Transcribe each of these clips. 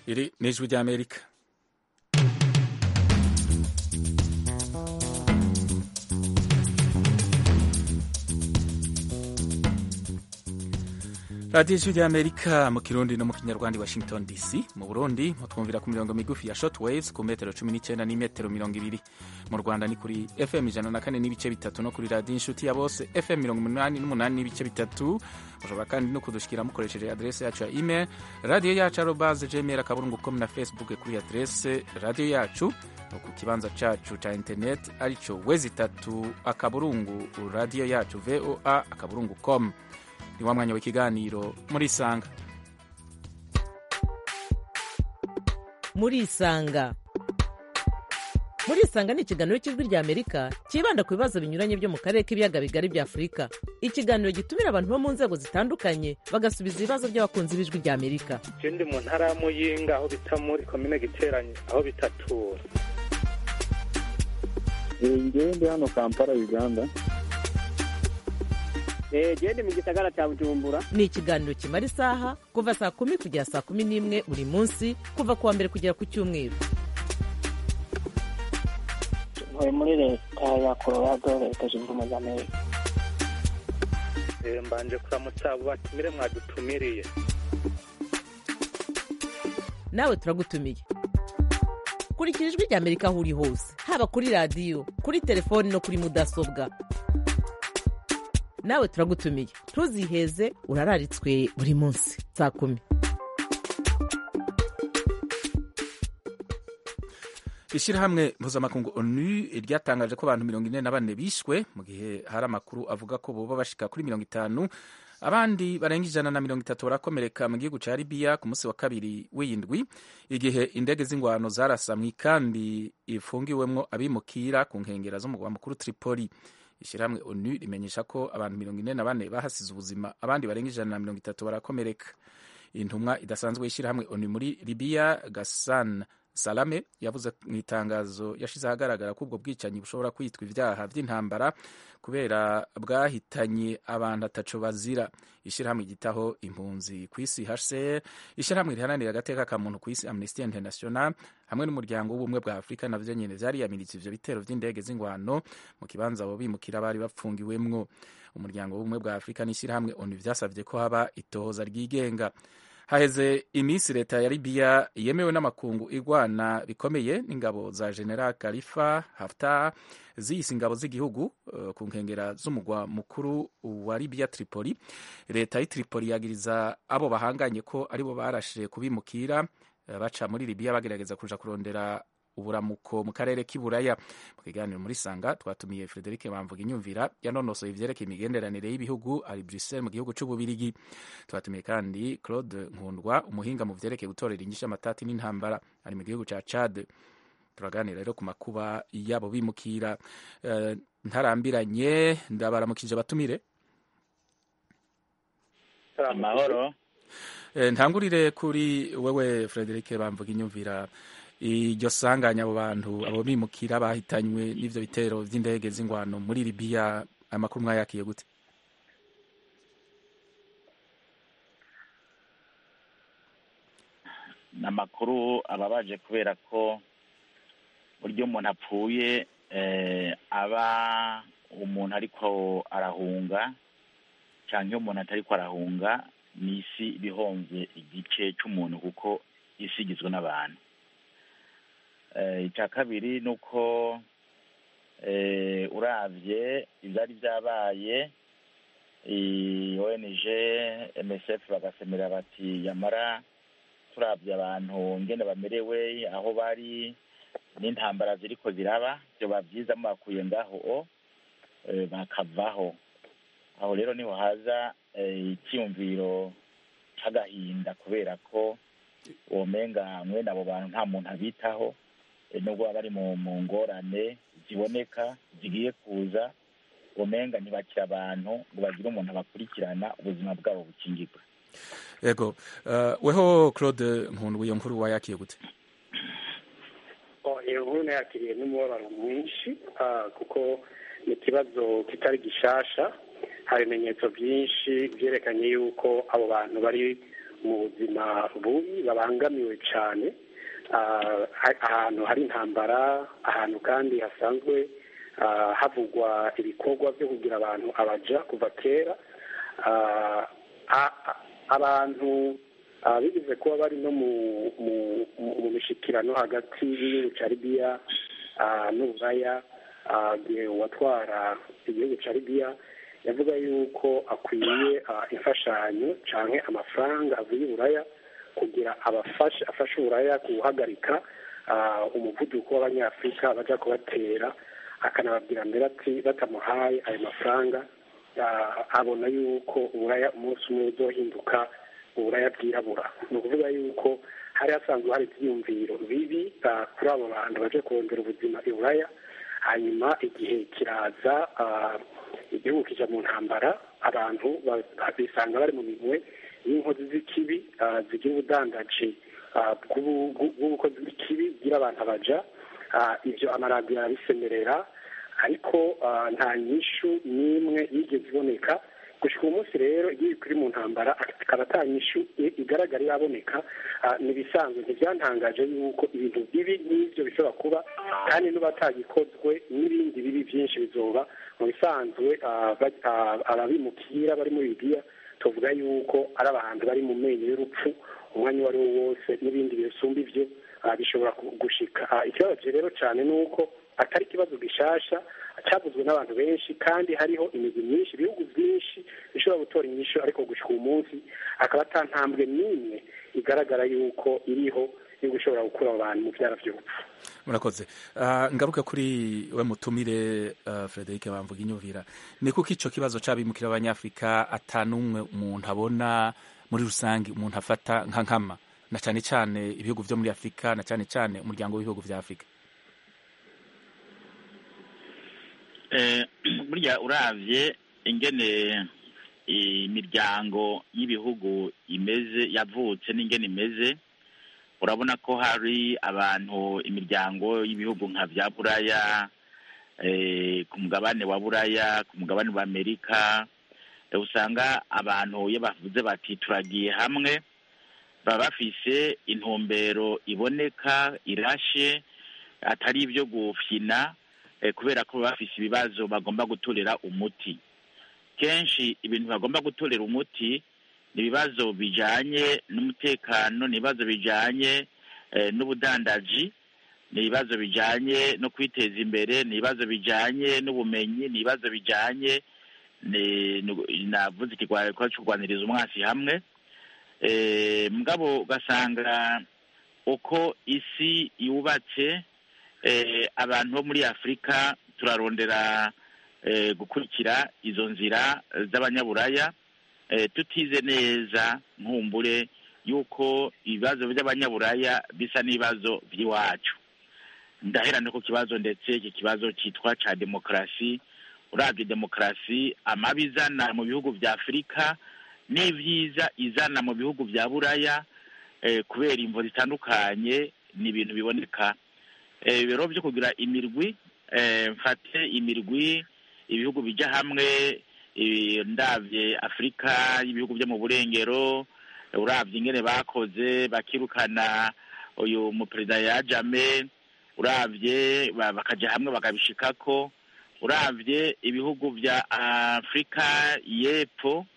iri ni ijwi ry'amerika radiyo ijwi ry'amerika mu kirundi no mu kinyarwanda i washington dc mu burundi mutwumvira ku mirongo migufi ya short waves ku metero cumi n'icyenda n'imetero mirongo ibiri mu rwanda ni kuri fm ijana na kane n'ibice bitatu no kuri radiyo inshuti ya bose fm mirongo umunani n'umunani n'ibice bitatu mushobora kandi no kudushikira mukoresheje adrese yacu ya email radiyo yacu arobaze gmail akaburungu com na facebook kuri adrese radiyo yacu no ku kibanza cacu ca internet arico wezi itatu akaburungu radiyo yacu voa akaburungu com ni wa mwanya w'ikiganiro muri isanga muri isanga muri isanga ni ikiganiro cy'ijwi rya amerika cyibanda ku bibazo binyuranye byo mu karere k'ibiyaga bigari bya afurika ikiganiro gitumira abantu bo mu nzego zitandukanye bagasubiza ibibazo by'abakunzi b'ijwi rya amerika je ndi mu ntara ya muyinga aho bita muri komine giteranye aho bitatura ngewe ndi hano kampala uganda gende mu gisagara cya bujumbura ni ikiganiro kimara isaha kuva saa kumi kugera saa kumi n'imwe buri munsi kuva ku wa mbere kugera ku cyumweru ntuye muri leta ya colorado leta zunze ubumwe za amerika Eh, mbanje kuramutsa abo batumire mwadutumiriye nawe turagutumiye kurikira ijwi rya amerika aho uri hose haba kuri radiyo kuri telefoni no kuri mudasobwa nawe turagutumiye ntuziheze urararitswe buri munsi saa kumi ishyirahamwe mpuzamakungu onu ryatangaje ko abantu mirongo ine na bane bishwe mu gihe hari amakuru avuga ko boba bashika kuri mirongo itanu abandi barenga ijana na mirongo itatu barakomereka mu gihugu ca libiya ku munsi wa kabiri w'indwi igihe indege z'ingwano zarasa mu ikambi ifungiwemwo abimukira ku nkengera z'umugwa mukuru tripoli ishyirahamwe onu rimenyesha ko abantu mirongo ine na bane bahasize ubuzima abandi barenga ijana na mirongo itatu barakomereka intumwa idasanzwe y'ishyirahamwe onu muri libiya gasan salame yavuze mu itangazo yashize ahagaragara ko ubwo bwicanyi bushobora kwitwa ibyaha by'intambara kubera bwahitanye abantu ataco bazira ishyirahamwe ryitaho impunzi ku isi hcr ishyirahamwe riharanira agateka ka muntu ku isi amnesty international hamwe n'umuryango w'ubumwe bwa afurika navyo nyene vyariyamiritse ivyo bitero vy'indege z'ingwano mu kibanza abo bimukira bari bapfungiwemwo umuryango w'ubumwe bwa afurika n'ishyirahamwe onu vyasavye ko haba itohoza ryigenga haheze iminsi leta ya libiya yemewe n'amakungu igwana bikomeye n'ingabo za general khalifa haftar ziyise ingabo z'igihugu uh, ku nkengera z'umugwa mukuru wa libiya tripoli leta y'i tripoli yagiriza abo bahanganye ko aribo barashe kubimukira uh, baca muri libiya bagerageza kuja kurondera uburamuko mu karere k'iburaya mu kiganiro muri sanga twatumiye frederic bamvuga inyumvira yanonosoye ivyerekeye imigenderanire y'ibihugu ari bruxelles mu gihugu c'ububirigi twatumiye kandi claude nkundwa umuhinga mu vyerekeye gutorera inyishu amatati n'intambara ari mu gihugu ca chad turaganira rero ku makuba yabo bimukira uh, ntarambiranye ndabaramukije abatumire amahoro uh, ntangurire kuri wewe frederic bamvuga inyumvira iryo sanganya abo bantu abo bimukira bahitanywe n'ivyo bitero vy'indege z'ingwano muri libiya amakuru mwayakiye gute ni amakuru ababaje kubera ko buryo umuntu apfuye aba umuntu ariko arahunga cyangwa iyo umuntu atariko arahunga ni isi ibihomvye igice c'umuntu kuko isi igizwe n'abantu icya kabiri ni uko urabye ibyari byabaye ONG MSF bagasemera bati yamara turabye abantu ngene bamerewe aho bari n'intambara ziriko ziraba byoba byiza mubakuye ngaho bakavaho aho rero niho haza icyiyumviro c'agahinda kubera ko womenga mwene abo bantu nta muntu abitaho nubwo baba bari mu ngorane ziboneka zigiye kuza umenga ntibakira abantu ngo bagire umuntu abakurikirana ubuzima bwabo bukingirwe yego weho claude nkundu iyo nkuru wayakiye gute iyo nkuru nayakiriye n'umubabaro mwinshi kuko ni ikibazo kitari gishasha hari ibimenyetso byinshi byerekanye yuko abo bantu bari mu buzima bubi babangamiwe cyane ah, ha- ahantu hari intambara ahantu kandi hasanzwe ah, havugwa ibikorwa byo kugira abantu abaja kuva kera Ah, a- a- abantu ah, bigeze kuba bari no mu mu- mu- mu mishikirano hagati y'igihugu cya libiya ah, n'uburaya ah, igihe uwatwara igihugu cya libiya yavuga yuko akwiye ah, imfashanyo cyangwa amafaranga avuye i buraya kugira abafashe afashe uburaya guhagarika ah, umuvuduko w'abanyafurika bajya kubatera akanababwira mbere ati batamuhaye ayo mafaranga ah, abona yuko uburaya umunsi umwe buzohinduka uburaya bwirabura ni ukuvuga yuko hari hasanzwe hari ibyiyumviro bibi ah, kuri abo bantu baje kurondera ubuzima i buraya hanyuma igihe kiraza ah, igihugu kija mu ntambara abantu ba- bisanga bari mu minwe y'inkozi z'ikibi ah, zigira ubudandaji ah, bw'ubu- bw'u- bw'ubukozi bw'ikibi bwira abantu abaja Ah, ibyo amaradiyo arabisemerera ariko ah, nta nyishu n'imwe yigeze iboneka gushika uyu munsi rero igihugu kiri mu ntambara akaba ata nyishu i- igaragara iraboneka ah, ni ibisanzwe ntibyantangaje yuko ibintu bibi n'ibyo bishobora kuba kandi n'ubatagikozwe n'ibindi bibi byinshi bizoba mu bisanzwe ah, ba- ah, ababimukira bari muri libiya tuvuga yuko ari abantu bari mu menyo y'urupfu umwanya uwo ari wo wose n'ibindi bisumba ibyo ah, bishobora ku- gushika Ah, ikibabaje rero cyane ni uko atari ikibazo gishasha cyavuzwe n'abantu benshi kandi hariho imigwi myinshi ibihugu byinshi bishobora gutora inyishu ariko gushika uyu munsi akaba ata ntambwe n'imwe igaragara yuko iriho yo gushobora gukura abo bantu mu byara by'urupfu murakoze Ah, ngaruke kuri we mutumire uh, frederic bamvuga inyumvira ni kuko ico kibazo c'abimukira abanyafurika ata n'umwe umuntu abona muri rusange umuntu afata nka nkama na cane cane ibihugu vyo muri afurika na cane cane umuryango w'ibihugu vya afurika Eh, burya uravye ingene imiryango y'ibihugu imeze yavutse n'ingene imeze urabona ko hari abantu imiryango y'ibihugu nka vya buraya eh, ku mugabane wa buraya ku mugabane wa amerika eh, usanga abantu iyo bavuze bati turagiye hamwe baba bafise intumbero iboneka irashe atari ibyo gufyina eh, kubera ko baba bafise ibibazo bagomba gutorera umuti kenshi ibintu bagomba gutorera umuti ni ibibazo bijanye n'umutekano ni ibibazo bijanye eh, n'ubudandaji ni ibibazo bijanye no kwiteza imbere ni ibibazo bijanye n'ubumenyi ni ibibazo bijanye ni- nu- navuze ikigwa cyo kurwaniriza umwasi hamwe eh, mugabo ugasanga uko isi yubatse eh, abantu bo muri afurika turarondera eh, gukurikira izo nzira z'abanyaburaya eh, tutize neza nkumbure yuko ibibazo by'abanyaburaya bisa n'ibibazo by'iwacu ndahera no ku kibazo ndetse iki kibazo cyitwa ca demokarasi urabye demokarasi amabi izana mu bihugu bya afurika n'ibyiza izana mu bihugu bya buraya eh, kubera imvo zitandukanye ni ibintu biboneka eh, ibiro byo kugira imirwi eh, mfate imirwi ibihugu bijya hamwe eh, ndabye afurika y'ibihugu byo mu burengero eh, urabye ingene bakoze bakirukana uyu muperezida yajame urabye ba- bakaja hamwe bakabishikako urabye ibihugu bya afurika y'epfo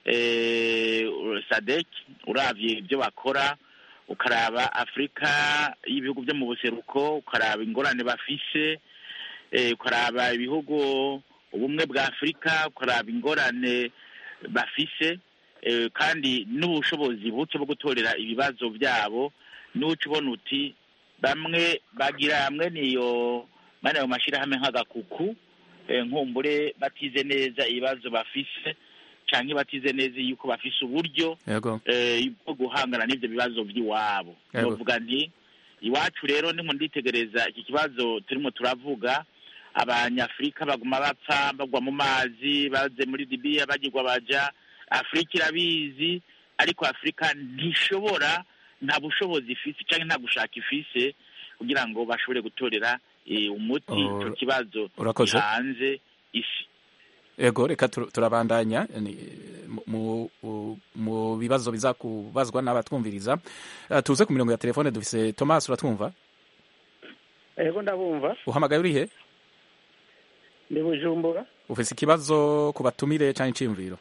eh, sadek urabye ibyo bakora ukaraba afurika y'ibihugu byo mu buseruko ukaraba ingorane bafise eh, ukaraba ibihugu ubumwe bwa afurika ukaraba ingorane bafise eh, kandi n'ubushobozi buke bwo gutorera ibibazo byabo n'uca ubona uti bamwe bagira hamwe niyo mane ayo mashyirahamwe nk'agakuku eh, nkumbure batize neza ibibazo bafise canke batize neza yuko bafise uburyo yego eh, bwo guhangana n'ivyo bibazo vy'iwabo Yego. novuga nti iwacu rero ndimo nditegereza iki kibazo turimo turavuga abanyafurika baguma bapfa bagwa mu mazi baze muri libiya bagirwa baja afurika irabizi ariko afurika ntishobora nta bushobozi ifise canke nta gushaka ifise kugira ngo bashobore gutorera eh, umuti Oh, ico kibazo urakoze. hanze isi ego reka tur- turabandanya ni- mu- mu- mu bibazo biza kubazwa n'abatwumviriza Eh, tuze ku mirongo ya telefone dufise thomas uratwumva ego ndabumva uhamagaye urihe ndi bujumbura ufise ikibazo ku batumire cyangwa iciyumviro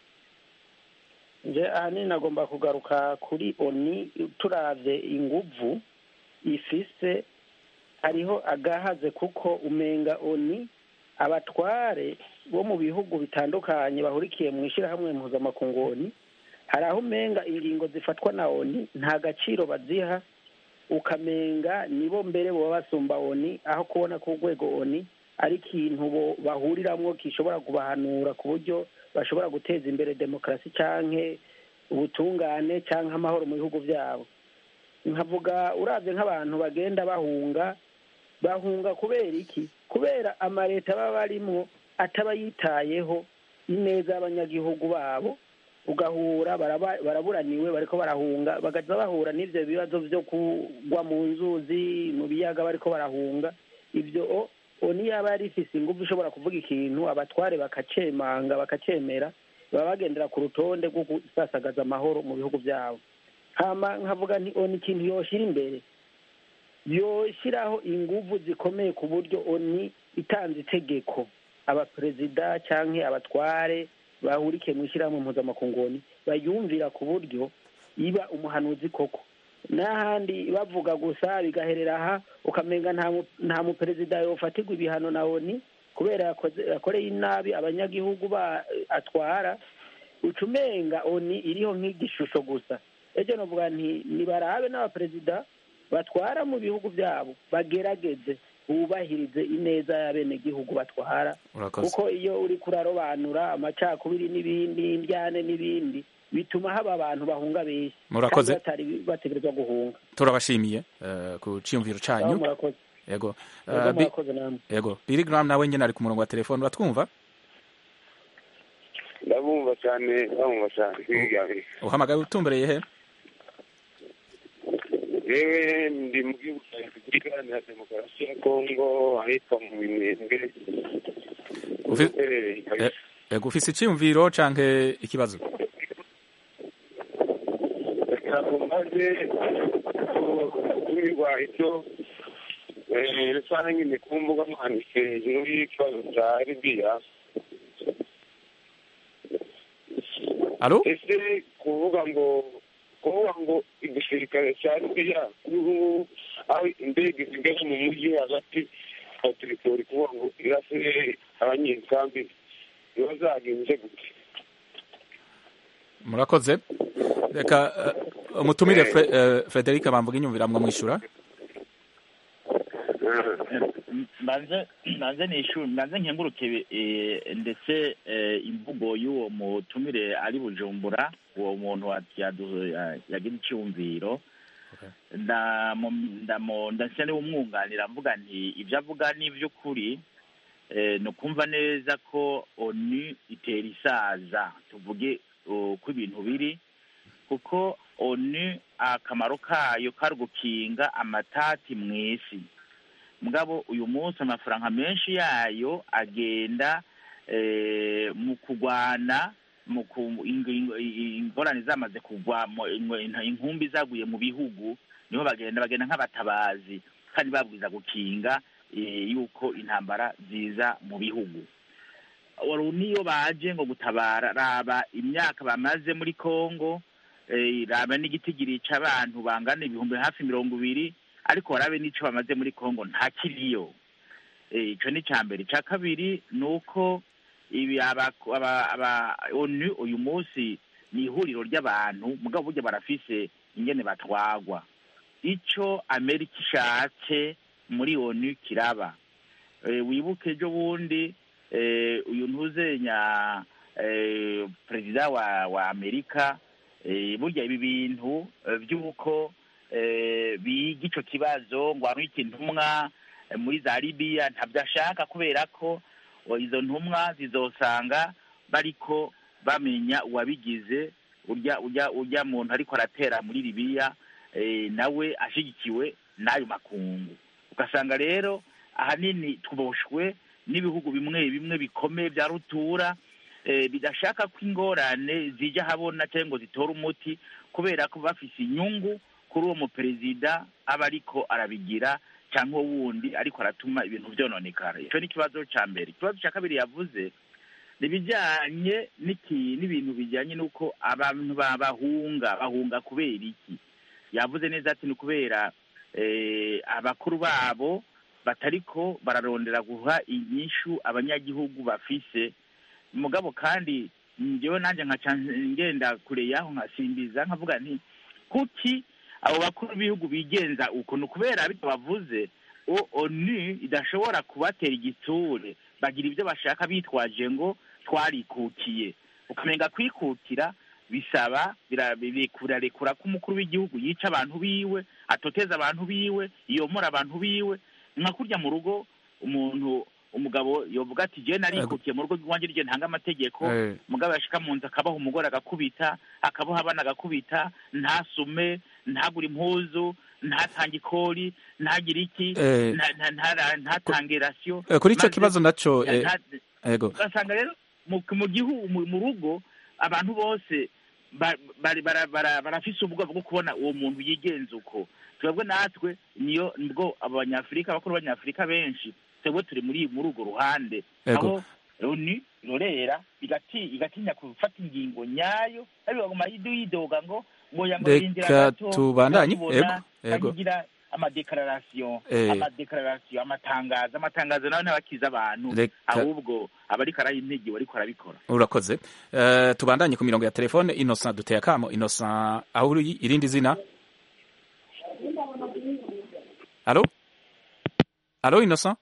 nje ahanini nagomba kugaruka kuri oni turavye inguvu ifise hariho agahaze kuko umenga oni abatware bo mu bihugu bitandukanye bahurikiye mu ishyirahamwe mpuzamakungu oni hari aho umenga ingingo zifatwa na oni nta gaciro baziha ukamenga nibo mbere boba basumba oni aho kubona ko urwego oni ari ikintu bo bahuriramwo gishobora kubahanura ku buryo bashobora guteza imbere demokarasi canke ubutungane canke amahoro mu bihugu vyabo nkavuga uravye nk'abantu bagenda bahunga bahunga kubera iki kubera amaleta baba barimwo ataba yitayeho ineza y'abanyagihugu babo ugahura baraba- baraburaniwe bariko barahunga bagaza bahura n'ivyo bibazo vyo kugwa mu nzuzi mu biyaga bariko barahunga ivyo o- oni yaba yari ifise ingufu ishobora kuvuga ikintu abatware bakacemanga bakacemera baba bagendera ku rutonde rwo gusasagaza amahoro mu bihugu vyabo hama nkavuga nti oni ikintu yoshira imbere yoshiraho inguvu zikomeye ku buryo oni itanze itegeko abaperezida canke abatware bahurikiye mu ishyirahamwe mpuzamakungu oni bayumvira ku buryo iba umuhanuzi koko n'ahandi bavuga gusa bigaherera aha ukamenga nta mu- nta muperezida yofatirwa ibihano na oni kubera yakoze yakoreye inabi abanyagihugu ba atwara uca umenga oni iriho nk'igishusho gusa ejo novuga nti nibarabe n'abaperezida batwara mu bihugu byabo bagerageze bubahirize ineza y'abenegihugu batwara urakoze kuko iyo uri kurarobanura amacakubiri n'ibindi indyane n'ibindi bituma haba abantu bahunga benshi Murakoze. kandi batari bategerezwa guhunga turabashimiye eh, ku ciyumviro Aho canyu murakoze yego Ego Eh, Bi- murakoze namwe yego Billy Graham nawe nyene ari ku murongo wa telefone uratwumva ndabumva cyane ndabumva cyane kwigabira uhamagaye utumbereye he yewe ndi mu gihugu cya repubulika iharanira demokarasi ya kongo ahitwa mu minembwe Ufi- uherereye i kabisa yego ufise iciyumviro canke ikibazo ntabwo maze kumirwa ibyo rusange nyine ku mbuga nkoranyambaga hejuru y'ikibazo cya libiya alo ese kuvuga ngo kuvuga ngo igisirikare cya libiya kuri ubu ngubu aho indege zigeze mu mujyi hagati ya teritori kuvuga ngo irase abanyekambi biba zagenze gute murakoze reka eh, umutumire Fre- eh, Frederic bamvuga inyumvira mwamwishura mbanze mbanze nishu mbanze nkenguruke eh, ndetse eh, imvugo y'uwo mutumire ari bujumbura uwo muntu wa- yadu- ya- yagira icyumviro ndamu- ndamu- ndasa n'umwunganira mvuga nti ibyo avuga ni iby'ukuri eh, ni ukumva neza ko onu itera isaza tuvuge uh, uko ibintu biri kuko onu akamaro kayo kari gukinga amatati mu isi mugabo uyu munsi amafaranga menshi yayo agenda eh, mu kurwana mu ku- ing- ing- ingorane zamaze kugwa mu- ing- inkumbi zaguye mu bihugu niho bagenda bagenda nk'abatabazi kandi babwiza gukinga eh, yuko intambara ziza mu bihugu Uru niyo baje ngo gutabara raba imyaka bamaze muri Kongo eh, raba n'igitigiri c'abantu bangana ibihumbi hafi mirongo ibiri ariko warabe n'ico bamaze muri Kongo nta kiriyo Eh, ico ni ica mbere ica kabiri ni uko ibi aba aba- aba onu uyu munsi ni ihuriro ry'abantu mugabo burya barafise ingene batwagwa ico amerika ishatse muri onu kiraba Eh, wibuke ejo bundi eh, uyu ntuzenya eh, perezida wa wa amerika eh, burya ibi bintu eh, by'uko eh, biga ico kibazo ngo arwike intumwa eh, muri za libiya ntabyo ashaka kubera ko o, izo ntumwa zizosanga bariko bamenya uwabigize urya urya urya muntu ariko aratera muri libiya eh, nawe ashigikiwe n'ayo makungu ugasanga rero ahanini tuboshwe n'ibihugu bimwe bimwe bikomeye bya rutura eh, bidashaka ko ingorane zijya habona cyangwa ngo zitore umuti kubera ko bafise inyungu kuri uwo muperezida aba ariko arabigira cyangwa wundi ariko aratuma ibintu byononekara icyo ni ikibazo cya mbere ikibazo cya kabiri yavuze ni ibijyanye n'iki- n'ibintu bijyanye n'uko abantu ba- bahunga bahunga kubera iki yavuze neza ati ni ukubera eh, abakuru babo batariko bararondera guha inyishu abanyagihugu bafise mugabo kandi njyewe nanjye nkaca ngenda kure yaho nkasimbiza nkavuga nti kuki abo bakuru b'ibihugu bigenza uko ni ukubera bityo bavuze o onu idashobora kubatera igitsure bagira ibyo bashaka bitwaje ngo twarikukiye ukamenga kwikukira bisaba bira- birarekura ko umukuru w'igihugu yica abantu biwe atoteza abantu biwe yomora abantu biwe nka kurya mu rugo umuntu umugabo yovuga ati jewe narikukiye mu rugo rw'iwanjye rye ntanga amategeko Eh, umugabo yashika mu nzu akabaha umugore agakubita akabaha abana agakubita ntasume ntagure impuzu ntatange ikori ntagire iki Eh. nta- nta- ntara- ntatange rasiyo eh, kuri icyo maze- kibazo naco eh, nta- ego ugasanga rero mu mu gihugu mu mu rugo abantu bose ba- bari- bara- bara- barafise ubwoba bwo kubona uwo muntu yigenza uko twebwe natwe niyo nibwo abanyafurika abakuru b'abanyafurika benshi twebwe turi muri muri urwo ruhande Ego. aho ni rorera igati igatinya gufata ingingo nyayo ariko baguma yidu yidoga ngo ngo yamurindira Reka gato tubandanye. ndakubona, Ego, ego. bagira amadekararasiyo Eh. amadekararasiyo amatangazo amatangazo nawe ntabakiza abantu Reka- ahubwo abariko arayimpigi bariko arabikora urakoze Eh, tubandanye ku mirongo ya telefone innocent duteye akamo innocent aho uri irindi zina alo alo innocent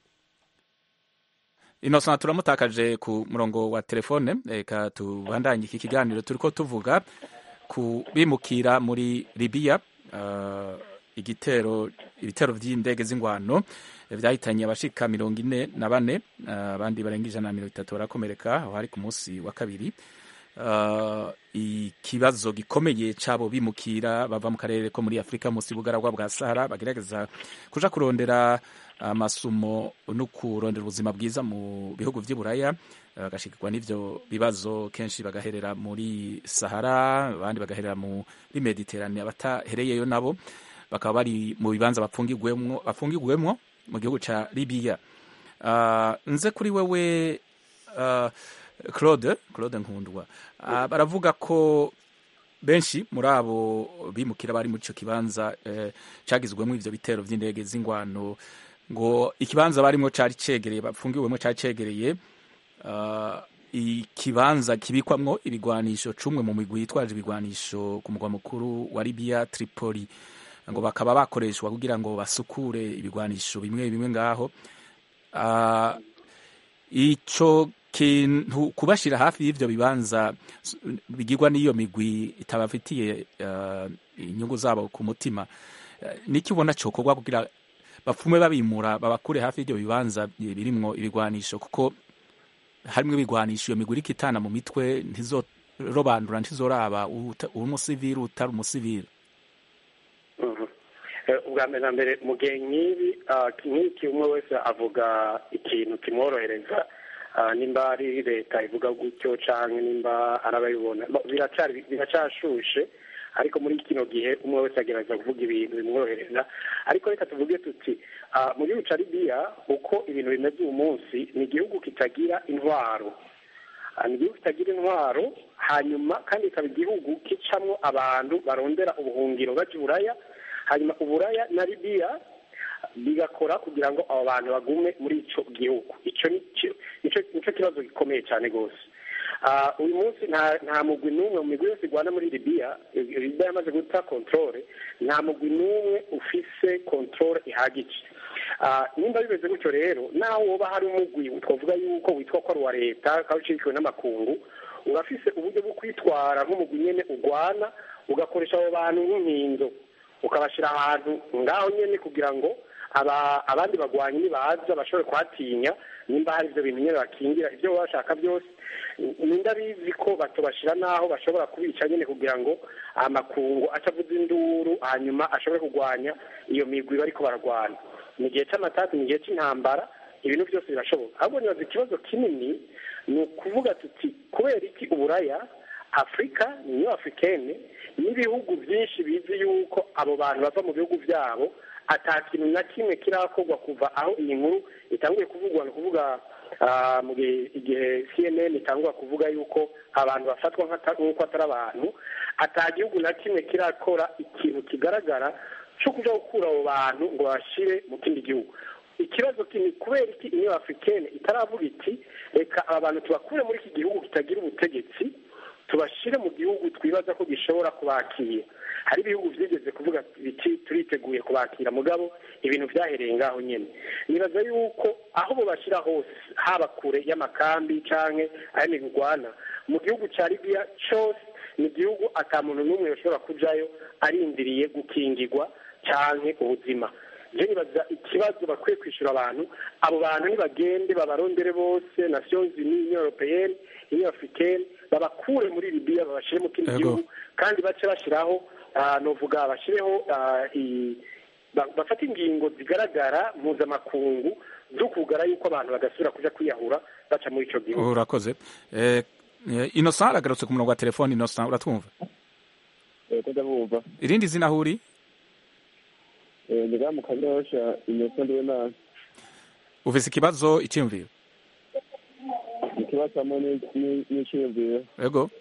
innocent turamutakaje ku murongo wa telefone reka tubandanye iki kiganiro turiko tuvuga ku bimukira muri libiya eh, igitero ibitero vy'indege z'ingwano vyahitanye abashika mirongo ine na bane eh, abandi barenga ijana na mirongo itatu barakomereka aho hari ku munsi wa kabiri Uh, ikibazo gikomeye cabo bimukira bava mu karere ko muri afurika munsi y'ubugaragwa bwa sahara bagerageza kuja kurondera amasumo no kurondera ubuzima bwiza mu bihugu vy'i buraya uh, bagashikirwa n'ivyo bibazo kenshi bagaherera muri sahara abandi bagaherera muri mediterane abatahereyeyo nabo bakaba bari mu bibanza bapfungirwemwo bapfungirwemwo mu gihugu ca libiya uh, nze kuri wewe uh, claude claude nkundwa uh, baravuga ko benshi muri abo bimukira bari muri ico kibanza eh, cagizwemwo ivyo bitero vy'indege z'ingwano ngo ikibanza barimwo cari cegereye bapfungiwemwo cari cegereye uh, ikibanza kibikwamwo ibigwanisho cumwe mu migwi yitwaje ibigwanisho ku mugwa mukuru wa Libya Tripoli ngo bakaba bakoreshwa kugira ngo basukure ibigwanisho bimwe bimwe ngaho uh, ico kintu kubashira hafi y'ivyo bibanza s- bigirwa n'iyo migwi itabafitiye uh, inyungu zabo ku mutima uh, niki ubona cokorwa kugira bapfume babimura babakure hafi y'ivyo bibanza birimwo ibigwanisho kuko harimwo ibigwanisho iyo migwi iriko itana mu mitwe ntizorobandura ntizoraba uta- uri umusivili utari umusivili Mhm. Eh, ubwa mbere na mbere mu gihe nk'ibi ah, nk'iki umwe wese avuga ikintu kimworohereza ah, nimba ari leta ivuga gutyo canke nimba arabayibona Bo, biracari biracashushe ariko muri kino gihe umwe wese agerageza kuvuga ibintu bimworohereza ariko reka tuvuge tuti ah, mu gihugu ca libiya uko ibintu bimeze uyu munsi ni igihugu kitagira intwaro Ah, ni igihugu kitagira intwaro hanyuma kandi ikaba igihugu kicamwo abantu barondera ubuhungiro baja i buraya hanyuma uburaya na libiya bigakora kugira ngo abo bantu bagume muri ico gihugu ico ni cyo- nico nico kibazo gikomeye cyane rwose Ah, uyu munsi nta nta mugwi n'umwe mu migwi yose igwana muri libiya eh, libiya yamaze guta kontrole nta mugwi n'umwe ufise kontrole ihagije Ah, nimba bimeze gutyo rero naho woba hari umugwi twavuga yuko witwa ko ari uwa leta ukaba ushyigikiwe n'amakungu urafise uburyo bwo kwitwara nk'umugwi nyene ugwana ugakoresha abo bantu nk'inkinzo ukabashyira ahantu ngaho nyene kugira ngo aba abandi bagwanyi nibaza bashobore kuhatinya nimba hari ibyo bintu nyene bakingira ibyo baba bashaka byose ninda bizi ko batobashira naho bashobora kubica nyene kugira ngo amakungu atavuza induru hanyuma ashobore kurwanya iyo migwi bariko baragwana ni igihe c'amatati ni igihe c'intambara ibintu byose birashoboka ahubwo nibaza ikibazo kinini ni ukuvuga tuti kubera iki uburaya afurika niyo afurikene n'ibihugu byinshi bizi yuko abo bantu bava mu bihugu byabo ata kintu na kimwe kirakorwa kuva aho iyi nkuru itanguye kuvugwa ni ukuvuga ah, mu gihe igihe cnn itangwa kuvuga yuko abantu bafatwa nk'ata- nk'uko atari abantu ata gihugu na kimwe kirakora ikintu kigaragara cyo kuja gukura abo bantu ngo babashyire mu kindi gihugu ikibazo kini kubera iki uniyo africaine itaravuga iti reka aba bantu tubakure muri iki gihugu kitagira ubutegetsi tubashyire mu gihugu twibaza ko gishobora kubakira hari ibihugu byigeze kuvuga biti turiteguye kubakira mugabo ibintu byahereye ngaho nyine nibaza yuko aho bubashyira hose haba kure y'amakambi cyangwa ayo migwana mu gihugu cya libiya cyose ni igihugu ata muntu n'umwe ushobora kujayo arindiriye gukingirwa cyangwa ubuzima je nibaza ikibazo bakwiye kwishyura abantu abo bantu nibagende babarondere bose nations unies union européenne union africaine babakure muri libiya babashyire mu kindi Yego. gihugu kandi bace bashyiraho ah, novuga bashireho ah, i- ba- bafate ingingo zigaragara mpuzamakungu zo kugara yuko abantu bagasubira kuja kwiyahura baca muri ico gihugu urakoze Eh, eh, innocent aragarutse ku murongo wa telefone innocent uratwumva ko ndabumva irindi zina aho uri ndiga mu kanyosha innocent ndiwe nabi ufise ikibazo icyiyumviro ikibazo hamwe ni- ni- n'iciyumviro yego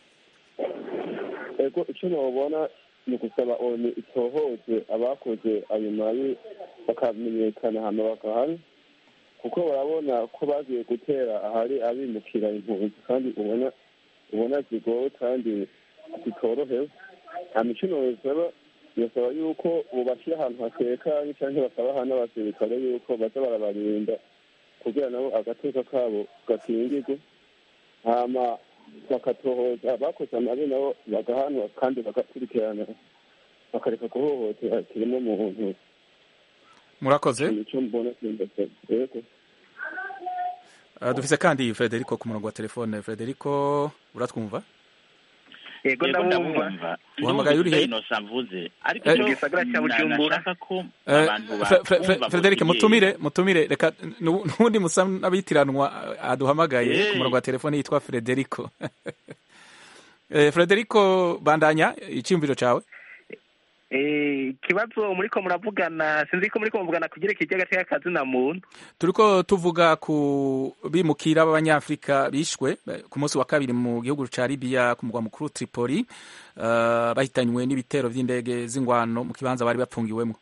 ego icyo nobona ni gusaba oni itohoze abakoze ayo mabi bakamenyekana hano bakahari kuko barabona ko bagiye gutera ahari abimukira impunzi kandi ubona ubona zigowe kandi zitorohewe hama icyo nobisaba birasaba yuko bubashyira ahantu hatekanye cyangwa bakabaha n'abasirikare yuko baza barabarinda kugira nabo agateka kabo gakingirwe hama bakatohoza abakoze amabi nabo bagahanwa kandi bagakurikirana bakareka guhohotera kirimo muntu murakoze icyo mbona kimbese yego Uh, dufise kandi frederico ku murongo wa telefone frederico uratwumva yego Yego ndabumva ndabumva Uhamagaye uri he? inosa mvuze ariko Eh, icyo Igisagara cya na- Bujumbura. nashaka ko Eh, abantu Fre- Fre- Fre- bakumva Frederic buri gihe. mutumire mutumire reka nu- n'ubundi musa n'abitiranwa uh, aduhamagaye Eh. ku murongo wa telefone yitwa frederico Eh, frederico bandanya icyumviro cawe Eh, ikibazo muriko muravugana sinzi ko muriko muvugana kugira kijya gateka kazina muntu turiko tuvuga ku bimukira b'abanyafrika bishwe eh, ku munsi wa kabiri mu gihugu ca libiya ku mugwa mukuru tripoli uh, bahitanywe n'ibitero vy'indege z'ingwano mu kibanza bari bapfungiwemwo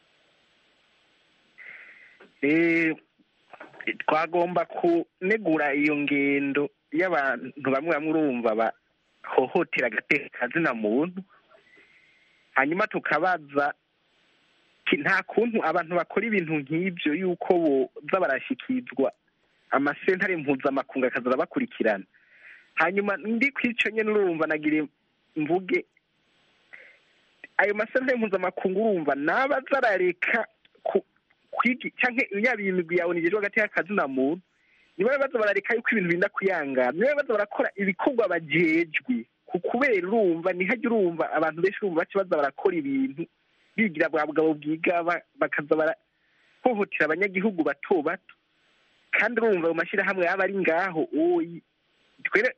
Eh, twagomba kunegura iyo ngendo y'abantu bamwe bamwe urumva bahohotera agateka kazina muntu hanyuma tukabaza ki- nta kuntu abantu bakora ibintu nk'ibyo yuko boza barashyikirizwa amasentare mpuzamakungu akaza arabakurikirana hanyuma ndi ku icyo nyine urumva nagire mvuge ayo masentare mpuzamakungu urumva nabaza arareka ku kwigi cyangwa yaba iyi migwi yawe nigejwe hagati y'akazi na muntu niba baza barareka yuko ibintu binda kuyangana niba baza barakora ibikorwa bajejwe ku kubera urumva ntihajya urumva abantu benshi urumva baca baza barakora ibintu bigira bwa bugabo bwigaba bakaza barahohotera abanyagihugu bato bato kandi urumva ayo mashyirahamwe yaba ari ngaho oyi twere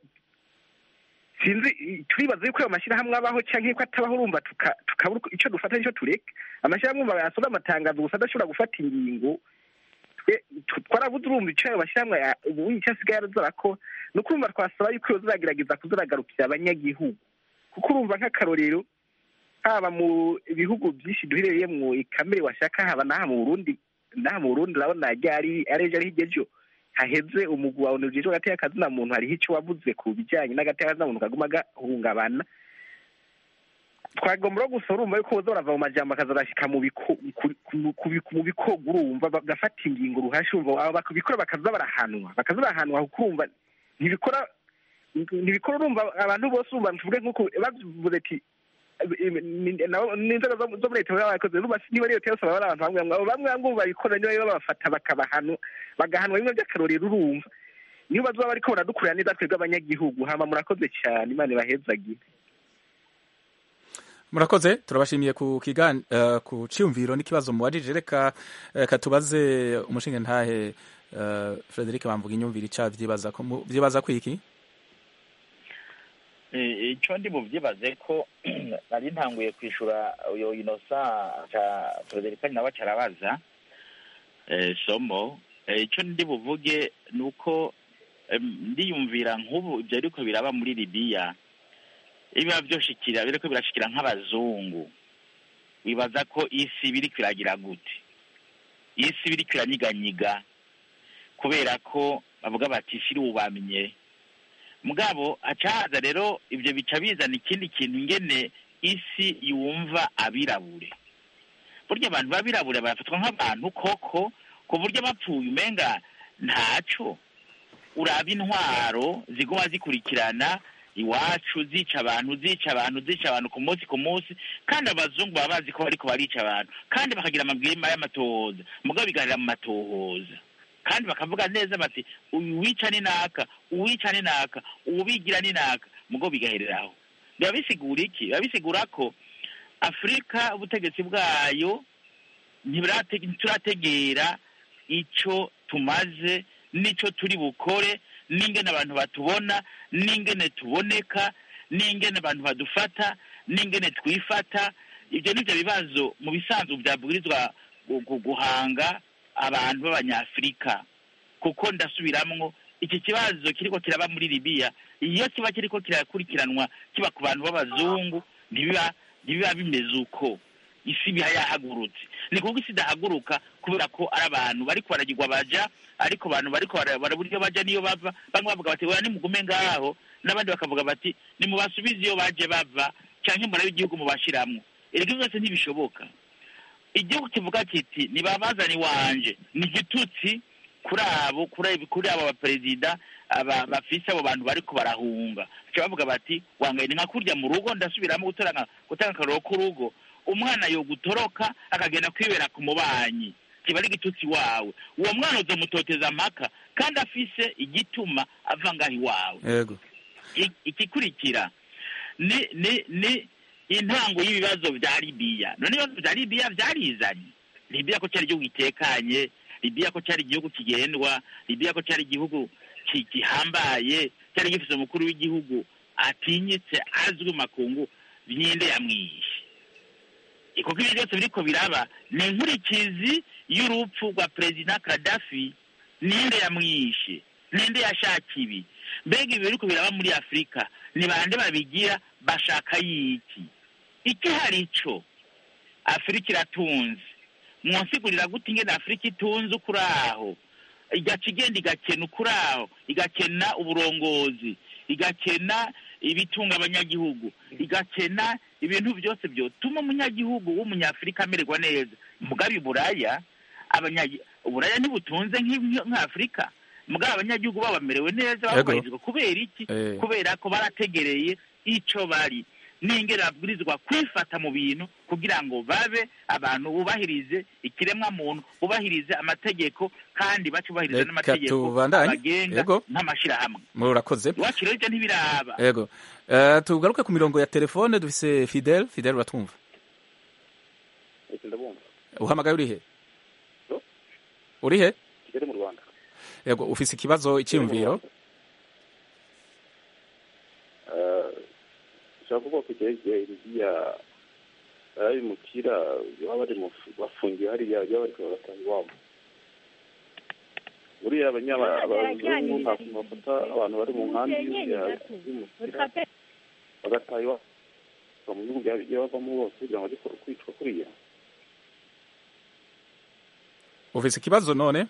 sinzi turibaza yuko ayo mashyirahamwe abaho cyangwa ko atabaho urumva tuka- tukabura uko- icyo dufata nicyo tureka amashyirahamwe urumva yasoza amatangazo gusa adashobora gufata ingingo twe tu- twarabuze urumva icyo ayo mashyirahamwe ya- ubu icyo asigaye arazora ko ni uko urumva twasaba yuko iyo ziragerageza kuziragarukira abanyagihugu kuko urumva nk'akarorero haba mu bihugu byinshi duherereyemo ikamere washaka haba n'aha mu burundi n'aha mu burundi urabona ryari ari ejo ari hirya ejo haheze umugwi wawe ujejwe hagati y'akazina muntu hariho icyo wavuze ku bijyanye n'agati y'akazina muntu kaguma gahungabana twagomba no gusa urumva yuko boza barava mu majambo akaza barashyika mu biko- ku- ku- ku- ku- mu bikorwa urumva bagafata ingingo ruhasha urumva abo bakabikora bakaza barahanwa bakaza barahanwa kuko urumva ntibikora ntibikora urumva abantu bose urumva tuvuge nk'uko bavuze ati nabo n'inzego zo zo muri leta baba bakoze urumva niba ari leta yose baba ari abantu bamwe bamwe abo bamwe bamwe ubu babikora niba babafata bakabahanwa bagahanwa bimwe by'akarorero urumva niyo bazoba bariko baradukurira neza twebwe abanyagihugu hama murakoze cyane imana ibahezagire murakoze turabashimiye ku kigan uh, ku cyumviro n'ikibazo mubajije reka uh, katubaze umushinga ntahe uh, frederic bamvuga inyumvira ica vyibaza ko mu- vyibaza ko iki Eh, icyo ndi buvyibaze ko nari ntanguye kwishura uyo inosa ca frederica nawe carabaza eh, somo Eh, icyo ndi buvuge ni uko em, ndiyumvira nk'ubu ibyo ariko biraba muri libiya ibiba vyoshikira biriko birashikira nk'abazungu wibaza ko isi biriko iragira gute isi biriko iranyiganyiga kubera ko bavuga bati isi bamenye mugabo hacahaza rero ibyo bica bizana ikindi kintu ingene isi yumva abirabure burya abantu b'abirabure barafatwa nk'abantu koko ku buryo bapfuye umenga ntaco uraba intwaro ziguma zikurikirana iwacu zica abantu zica abantu zica abantu ku munsi ku munsi kandi abazungu baba bazi ko bariko barica abantu kandi bakagira amabwiriza y'amatohoza mugabo bigarira mu matohoza kandi bakavuga neza bati uyu wica ni naka uwica ni naka uwubigira ni naka mugabo bigahereraho biba bisigura iki biba bisigura ko afurika ubutegetsi bwayo ntibirate- ntiturategera ico tumaze n'ico turi bukore n'ingene abantu batubona n'ingene tuboneka n'ingene abantu badufata n'ingene twifata ibyo nivyo bibazo mu bisanzwe byabwirizwa gu- gu- guhanga abantu b'abanyafurika kuko ndasubiramwo iki kibazo kiriko kiraba muri libiya iyo kiba kiriko kirakurikiranwa kiba ku bantu b'abazungu ntibiba ntibiba bimeze uko isi iba yahagurutse ni kuko isi idahaguruka kubera ko ari abantu bariko baragirwa baja ariko abantu bariko bara- barabura iyo baja niyo bava bamwe bavuga bati oya nimugume ngaho n'abandi bakavuga bati nimubasubize iyo baje bava canke murabe igihugu mubashiramwo erega byose ntibishoboka igihugu kivuga kiti nibabazani wanje ni igitutsi kuri abo kuri kuri abo baperezida aba bafise abo bantu bariko barahunga baca bavuga bati wangaye ni nka kurya mu rugo ndasubiramo gutanga gutanga akaroro k'urugo umwana yogutoroka akagenda kwibera ku mubanyi kiba ari igitutsi wawe uwo mwana uzomutoteza amaka kandi afise igituma ava ngaho iwawe yego I- igikurikira ni ni ni intango y'ibibazo vya libiya none ibibazo vya libiya vyarizanye libiya ko cari igihugu gitekanye libiya ko cari igihugu kigendwa libiya ko cari igihugu ki- gihambaye cyari gifise umukuru w'igihugu atinyitse azwi mu makungu nyinde yamwishe kuko ibyo byose biriko biraba ni inkurikizi y'urupfu rwa perezida kadafi ninde yamwishe ninde yashaka ibi mbega ibi biriko biraba muri afurika ni bande babigira bashaka yiki iki hari ico afurika iratunze mwansigurira gute ingene afurika itunze ukuri aho igaca igenda igakena ukuri aho igakena uburongozi igakena ibitunga abanyagihugu igakena ibintu byose byotuma umunyagihugu w'umunyafurika amererwa neza mugabe buraya abanyagi uburaya ntibutunze nk'i- nk'afurika mugabo abanyagihugu babo bamerewe neza Yego. bakubahirizwa kubera iki Eh. kubera ko barategereye ico bari n'ingene babwirizwa kwifata mu bintu kugira ngo babe abantu bubahirize ikiremwa muntu bubahirize amategeko kandi bacubahirize Reka n'amategeko tubandanye. abagenga Yego. nk'amashirahamwe murakoze iwacu rero ivyo ntibiraba yego Eh, tugaruke ku mirongo ya telefone dufise fidel fidel uratwumva ese ndabumva uhamagaye urihe Yo. urihe kigali mu rwanda yego ufise ikibazo icyiyumviro ushobora kuvuga ko igihe iriya abimukira baba bari mu bafungiwe hariya baba bari kubataha iwabo buriya abanyaba- abazungu nta kuntu bafata abantu bari mu nkambi y'abimukira bagataha iwabo mu bihugu byagiye bavamo bose kugira ngo bajye kwicwa kuriya ufise ikibazo none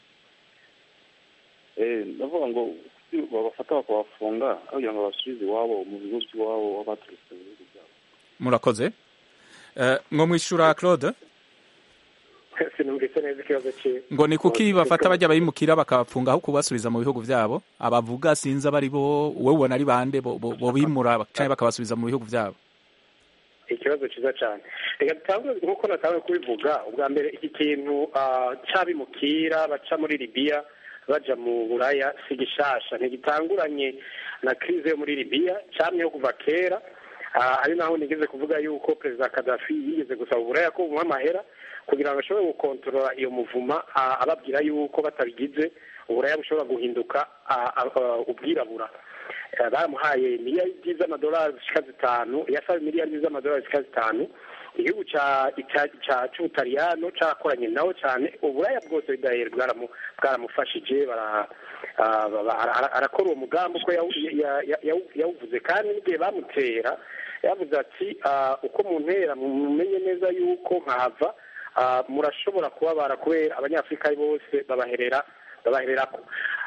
Eh, ndavuga ngo kuki babafata bakabafunga aho kugira ngo babasubize iwabo mu bigo by'iwabo baba baturutse mu bihugu byabo murakoze Eh, mwo mwishura claude sinumvise neza ikibazo cyiwe ngo ni kuki bafata bajya bayimukira bakabapfunga aho kubasubiza mu bihugu byabo abavuga sinzi abari bo wowe ubona ari bande bo bo- bo bimura canke bakabasubiza mu bihugu byabo ikibazo cyiza cyane reka dutangure nk'uko natangiye kubivuga ubwa mbere iki kintu ah, cy'abimukira baca muri libiya baja mu buraya si gishasha ntigitanguranye na krize yo muri libiya camyeho kuva kera ari naho nigeze kuvuga yuko perezida kadafi yigeze gusaba uburaya ko bumuha amahera kugira ngo ashobore gukontorora iyo muvuma ababwira yuko batabigize uburaya bushobora guhinduka ubwirabura baramuhaye miliyari z'amadolari zishika zitanu yasaba miliyari z'amadolari zishika zitanu igihugu cy'ubutaliyano cyakoranye nawe cyane uburaya bwose bidahera bwaramufashije arakora uwo mugambi uko yawuvuze kandi n'igihe bamutera yavuze ati uko muntera mumenye neza yuko nkahava murashobora kubabara kubera abanyafurika bose babaherera babahererako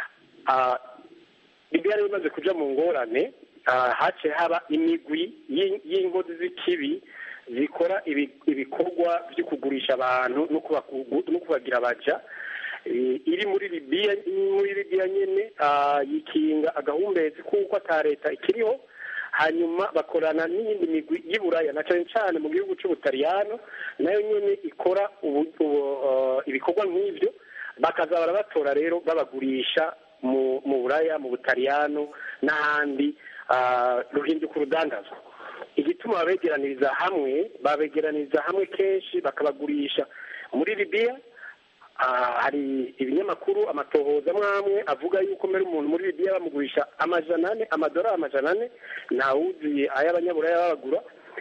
libya rero imaze kuja mu ngorane haciye haba imigwi y'ingozi z'ikibi zikora ibikorwa byo kugurisha abantu no kubagira abaja iri muri libiya muri libiya nyine yikinga agahumbezi kuko ata leta ikiriho hanyuma bakorana n'iyindi migwi y'uburaya na cyane cyane mu gihugu cy'ubutaliyano nayo nyine ikora ibikorwa nk'ibyo bakaza barabatora rero babagurisha mu buraya mu butaliyano n'ahandi ruhinduka urudandazwa igituma babegeraniriza hamwe babegeraniriza hamwe kenshi bakabagurisha muri libiya hari ibinyamakuru amatohoza amwe avuga yuko mbere umuntu muri libiya bamugurisha amajana ane amadolari amajana ane ntawuzuye ay'abanyaburaya babagura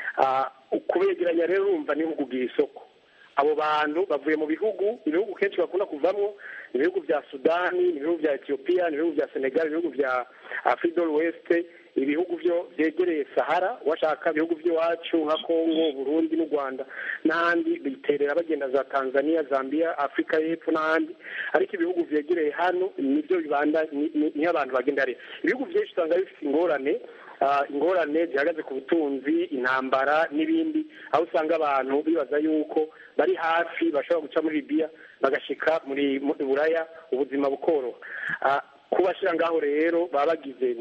kubegeranya rero urumva ni kugira isoko abo bantu bavuye mu bihugu ibihugu kenshi bakunda kuvamo ni ibihugu bya sudani ni ibihugu bya etiyopiya ni ibihugu bya senegal ibihugu bya afridol west ibihugu byo byegereye sahara washaka ibihugu by'iwacu nka congo burundi n'u rwanda n'ahandi biterera bagenda za tanzania zambia afurika y'epfo n'ahandi ariko ibihugu byegereye hano nibyo bibanda niyo abantu bagenda rero ibihugu byinshi usanga bifite ingorane ingorane zihagaze ku butunzi intambara n'ibindi aho usanga abantu bibaza yuko bari hafi bashobora guca muri libiya bagashyika muri buraya ubuzima bukoroha kubashyira ngaho rero baba bagize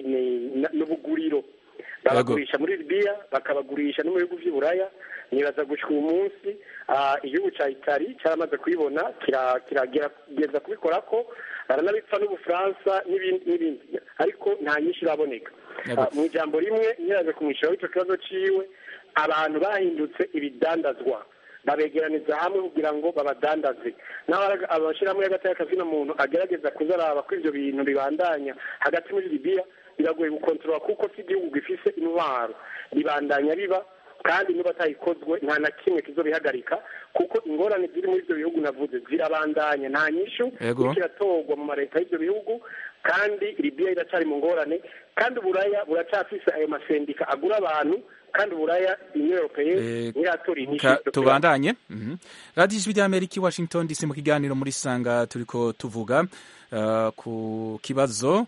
n'ubuguriro babagurisha muri libiya bakabagurisha no mu bihugu by'iburaya nibaza gushyika uyu munsi igihugu cya itari cyaramaze kubibona kiragerageza kubikora ko baranabipfa n'ubufaransa n'ibindi ariko nta nyinshi iraboneka mu ijambo rimwe nyiraje kumwishyuraho icyo kibazo cyiwe abantu bahindutse ibidandazwa babegeraniza hamwe kugira ngo babadandaze naho abashyirahamwe hagati y'akazina muntu agerageza kuzaraba ko ibyo bintu bibandanya hagati muri libiya biragoye gukontorora kuko si igihugu gifise intwaro ribandanya biba kandi niba atayikozwe nta na kimwe kizobihagarika kuko ingorane ziri muri ibyo bihugu navuze zirabandanya nta nyishu kiratorwa mu mareta y'ibyo bihugu kandi libiya iracyari mu ngorane kandi uburaya buracyafise ayo masendika agura abantu kandi uburaya union européenne ntiratora inyishu tubandanye radiyo ijwi ry'amerika i washington dc mu kiganiro muri sanga turiko tuvuga ku kibazo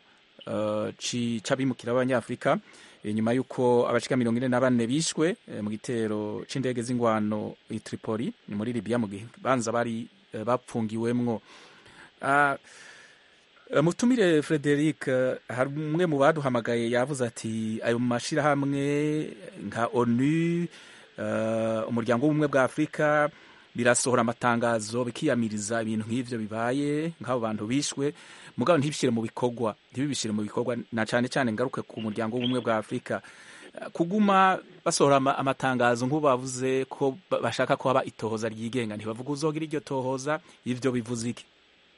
c'abimukira b'abanyafurika nyuma y'uko abashika mirongo ine na bane bishwe mu gitero c'indege z'ingwano i Tripoli muri Libya mu gihe banza bari bapfungiwemwo mutumire Frederic hari umwe mu baduhamagaye yavuze ati ayo mashirahamwe nka ONU umuryango w'ubumwe bwa Afurika birasohora amatangazo bikiyamiriza ibintu nk'ivyo bibaye nk'abo bantu bishwe mugabo ntibishyire mu bikorwa ntibibishyire mu bikorwa na cyane cyane ngaruke ku muryango w'ubumwe bwa afurika kuguma basohora amatangazo nk'ubu bavuze ko bashaka ko haba itohoza ryigenga ntibavuga uzogira iryo tohoza ivyo bivuze iki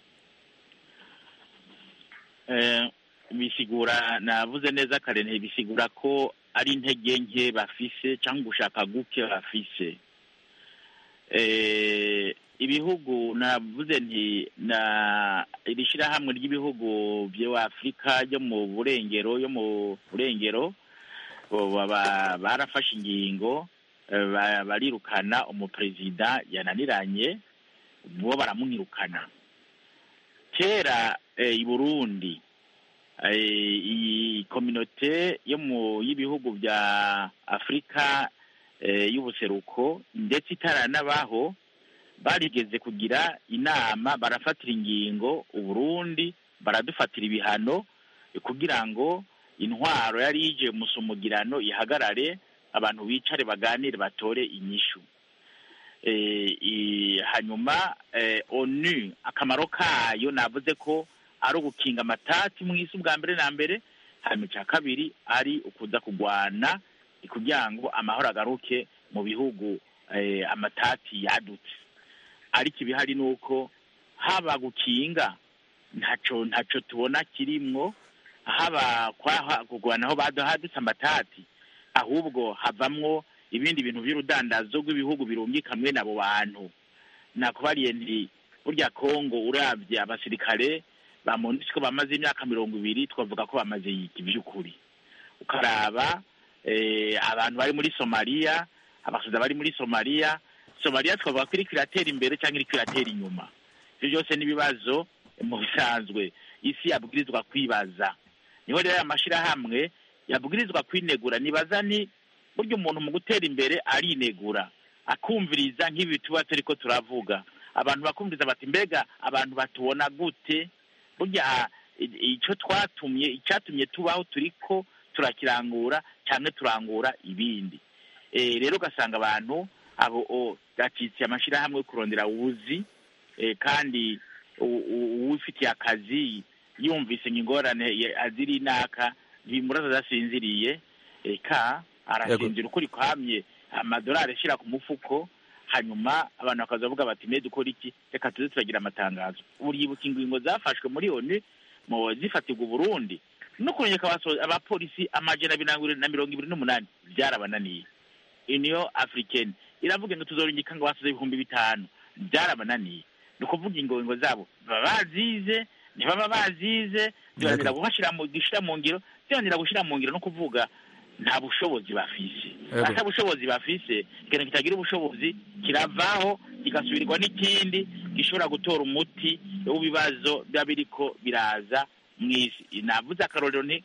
bisigura navuze neza kare ntibisigura ko ari intege nke bafise cyangwa gushaka guke bafise ibihugu navuze nti na iri shyirahamwe ry'ibihugu bya afurika ryo mu burengero yo mu burengero barafashe ingingo barirukana umuperezida yananiranye bo baramwirukana kera i burundi iyi kominote yo mu y'ibihugu bya afurika y'ubuseruko ndetse itaranabaho barigeze kugira inama barafatira ingingo uburundi baradufatira ibihano kugira ngo intwaro yari yije musumugirano ihagarare abantu bicare baganire batore inyishu hanyuma onu akamaro kayo navuze ko ari ugukinga amatati mu isi ubwa mbere na mbere hanyuma icya kabiri ari ukuza kurwana ni kugira ngo amahoro agaruke mu bihugu eh, amatati yadutse ariko ibihari ni uko haba gukinga ntaco ntaco tubona kirimwo haba kwaha kugwana aho bado hadutse amatati ahubwo havamwo ibindi bintu by'urudandazo rw'ibihugu birungika hamwe n'abo bantu nakubariye nti burya kongo urabye abasirikare ba monusco bamaze imyaka mirongo ibiri twavuga ko bamaze yiki by'ukuri ukaraba eh, abantu bari muri somaliya abasoda bari muri somaliya somaliya twavuga ko iriko iratera imbere cyangwa iriko iratera inyuma ivyo byose n'ibibazo mu bisanzwe isi yabwirizwa kwibaza niho rero aya mashirahamwe yabwirizwa kwinegura nibaza ni burya umuntu mu gutera imbere arinegura akumviriza nk'ibi tuba turiko turavuga abantu bakumviriza bati mbega abantu batubona gute burya i- ico twatumye icyatumye tubaho turiko turakirangura cyangwa turangura ibindi Eh, rero ugasanga abantu abo o, gacitse amashirahamwe yo kurondera ubuzi eh, kandi u- u- uwifitiye akazi yumvise ingorane ye- aziri inaka ntibimuraza adasinziriye eka arasinzira ukuri kwamye amadolari ashyira ku mufuko hanyuma abantu bakaza bavuga bati mbe dukora iki reka tuze turagira amatangazo uribuka ingingo zafashwe muri oni mu zifatirwa uburundi no kurengeka abaso- abapolisi amajana abiri na mirongo- na mirongo ibiri n'umunani byarabananiye uniyo africaine iravuga ngo tuzorungika ngo basuze ibihumbi bitanu byarabananiye ni ukuvuga ingingo zabo baba bazize ntibaba bazize byananira gushira mu gushyira mu ngiro byananira gushyira mu ngiro no kuvuga nta bushobozi bafise Yego. ata bushobozi bafise ikintu kitagira ubushobozi kiravaho kigasubirwa n'ikindi gishobora gutora umuti w'ibibazo biba biriko biraza mu isi navuze akarorero nti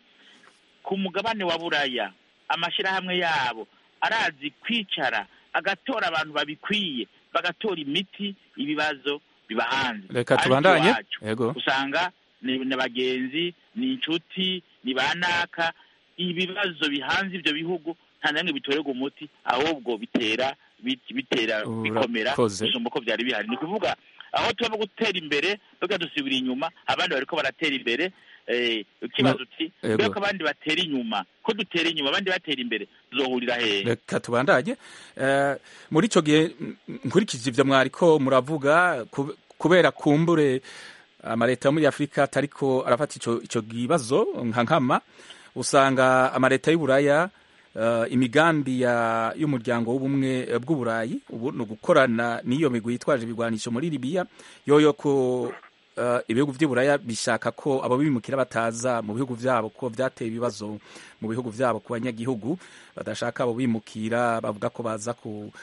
ku mugabane wa buraya amashyirahamwe yabo arazi kwicara agatora abantu babikwiye bagatora imiti ibibazo biba hanze Reka Ariko tubandanye. iwacu Yego. usanga ni ni bagenzi ni inshuti ni banaka ibibazo bihanze ibyo bihugu nta namwe bitorerwa umuti ahubwo bitera bit- bitera bikomera Urakoze. gusumba uko byari bihari ni ukuvuga aho tuba gutera imbere tuba dusubira inyuma abandi bariko baratera imbere eh, ikibazo No, uti yego. mbega ko abandi batera inyuma ko dutera inyuma abandi batera imbere tuzohurira hehe reka tubandanye Eh, muri icyo gihe mm, nkurikije ibyo mwariko muravuga kube- kubera kumbure amaleta yo muri afurika atariko arafata ico ico kibazo nka nkama usanga amaleta y'uburaya eh, imigambi ya y'umuryango w'ubumwe eh, bw'uburayi ubu ni ugukorana n'iyo migwi yitwaje ibigwanisho muri libiya yoyo ko eh, ibihugu by'uburaya bishaka ko abo bimukira bataza mu bihugu byabo ko byateye ibibazo mu bihugu byabo ku banyagihugu badashaka abo bimukira bavuga ko baza ku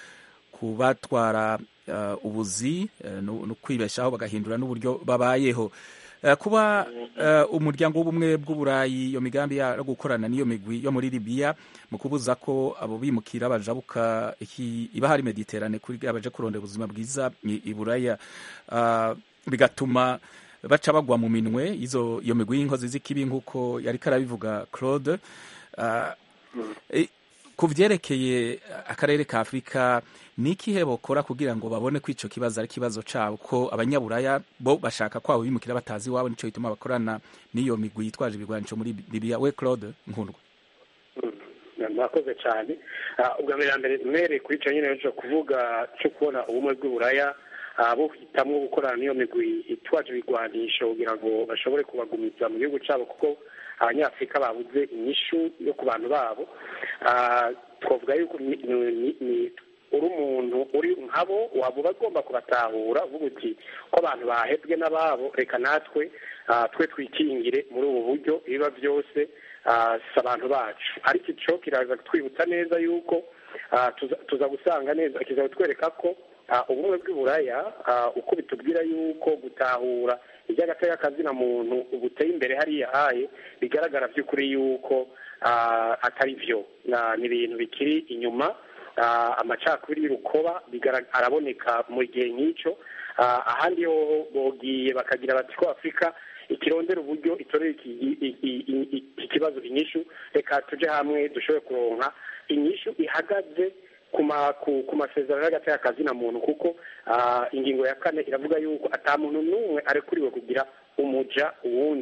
kubatwara eh, ubuzi eh, no no kwibeshaho bagahindura n'uburyo babayeho Eh, kuba eh, umuryango w'ubumwe bw'uburayi iyo migambi yo gukorana n'iyo migwi yo muri libiya mu kubuza ko abo bimukira bajabuka iki- iba hari mediterane kuri abaje kurondera ubuzima bwiza i i buraya Ah, bigatuma baca bagwa mu minwe izo iyo migwi y'inkozi z'ikibi nk'uko yari karabivuga claude Ah, eh, ku vyerekeye akarere ka afurika ni ikihe bokora kugira ngo babone ko ico kibazo ari ikibazo cabo ko abanyaburaya bo bashaka ko abo bimukira batazi iwabo nico gituma bakorana n'iyo migwi yitwaje ibigwanisho muri libiya we claude nkundwa murakoze cyane Ah, ubwa mbere na mbere mere kuri icyo nyine cyo kuvuga cyo kubona ubumwe bw'uburaya ah, buhitamwo gukorana n'iyo migwi itwaje ibigwanisho kugira ngo bashobore kubagumiza mu gihugu cyabo kuko abanyafurika babuze inyishu yo ku bantu babo Ah, twavuga yuko ni- ni- ni- ni- uri umuntu uri nkabo waba uba agomba kubatahura uvuga uti ko abantu bahebwe n'ababo reka natwe ah, twe twikingire muri ubu buryo ibiba byose ah, si abantu bacu ariko icyo kiraza kutwibutsa neza yuko ah, tuza- tuza gusanga neza kiza kutwereka ko ah, ubumwe bw'uburaya ah, uko bitubwira yuko gutahura iby'agateka kazina muntu buteye imbere hariya haye bigaragara by'ukuri yuko ah, atari byo Na- ni ibintu bikiri inyuma ah, amacakubiri y'urukoba bigara- araboneka mu gihe nk'icyo Ah, ahandi ho bogiye bakagira bati ko afurika ikirondera uburyo itorera iki i- i- i- iki kibazo inyishu reka tuje hamwe dushobore kuronka inyishu ihagaze ku ma- ku- ku masezerano y'agateka kazina muntu kuko ah, ingingo ya kane iravuga yuko ata muntu n'umwe arekuriwe kugira umuja uwundi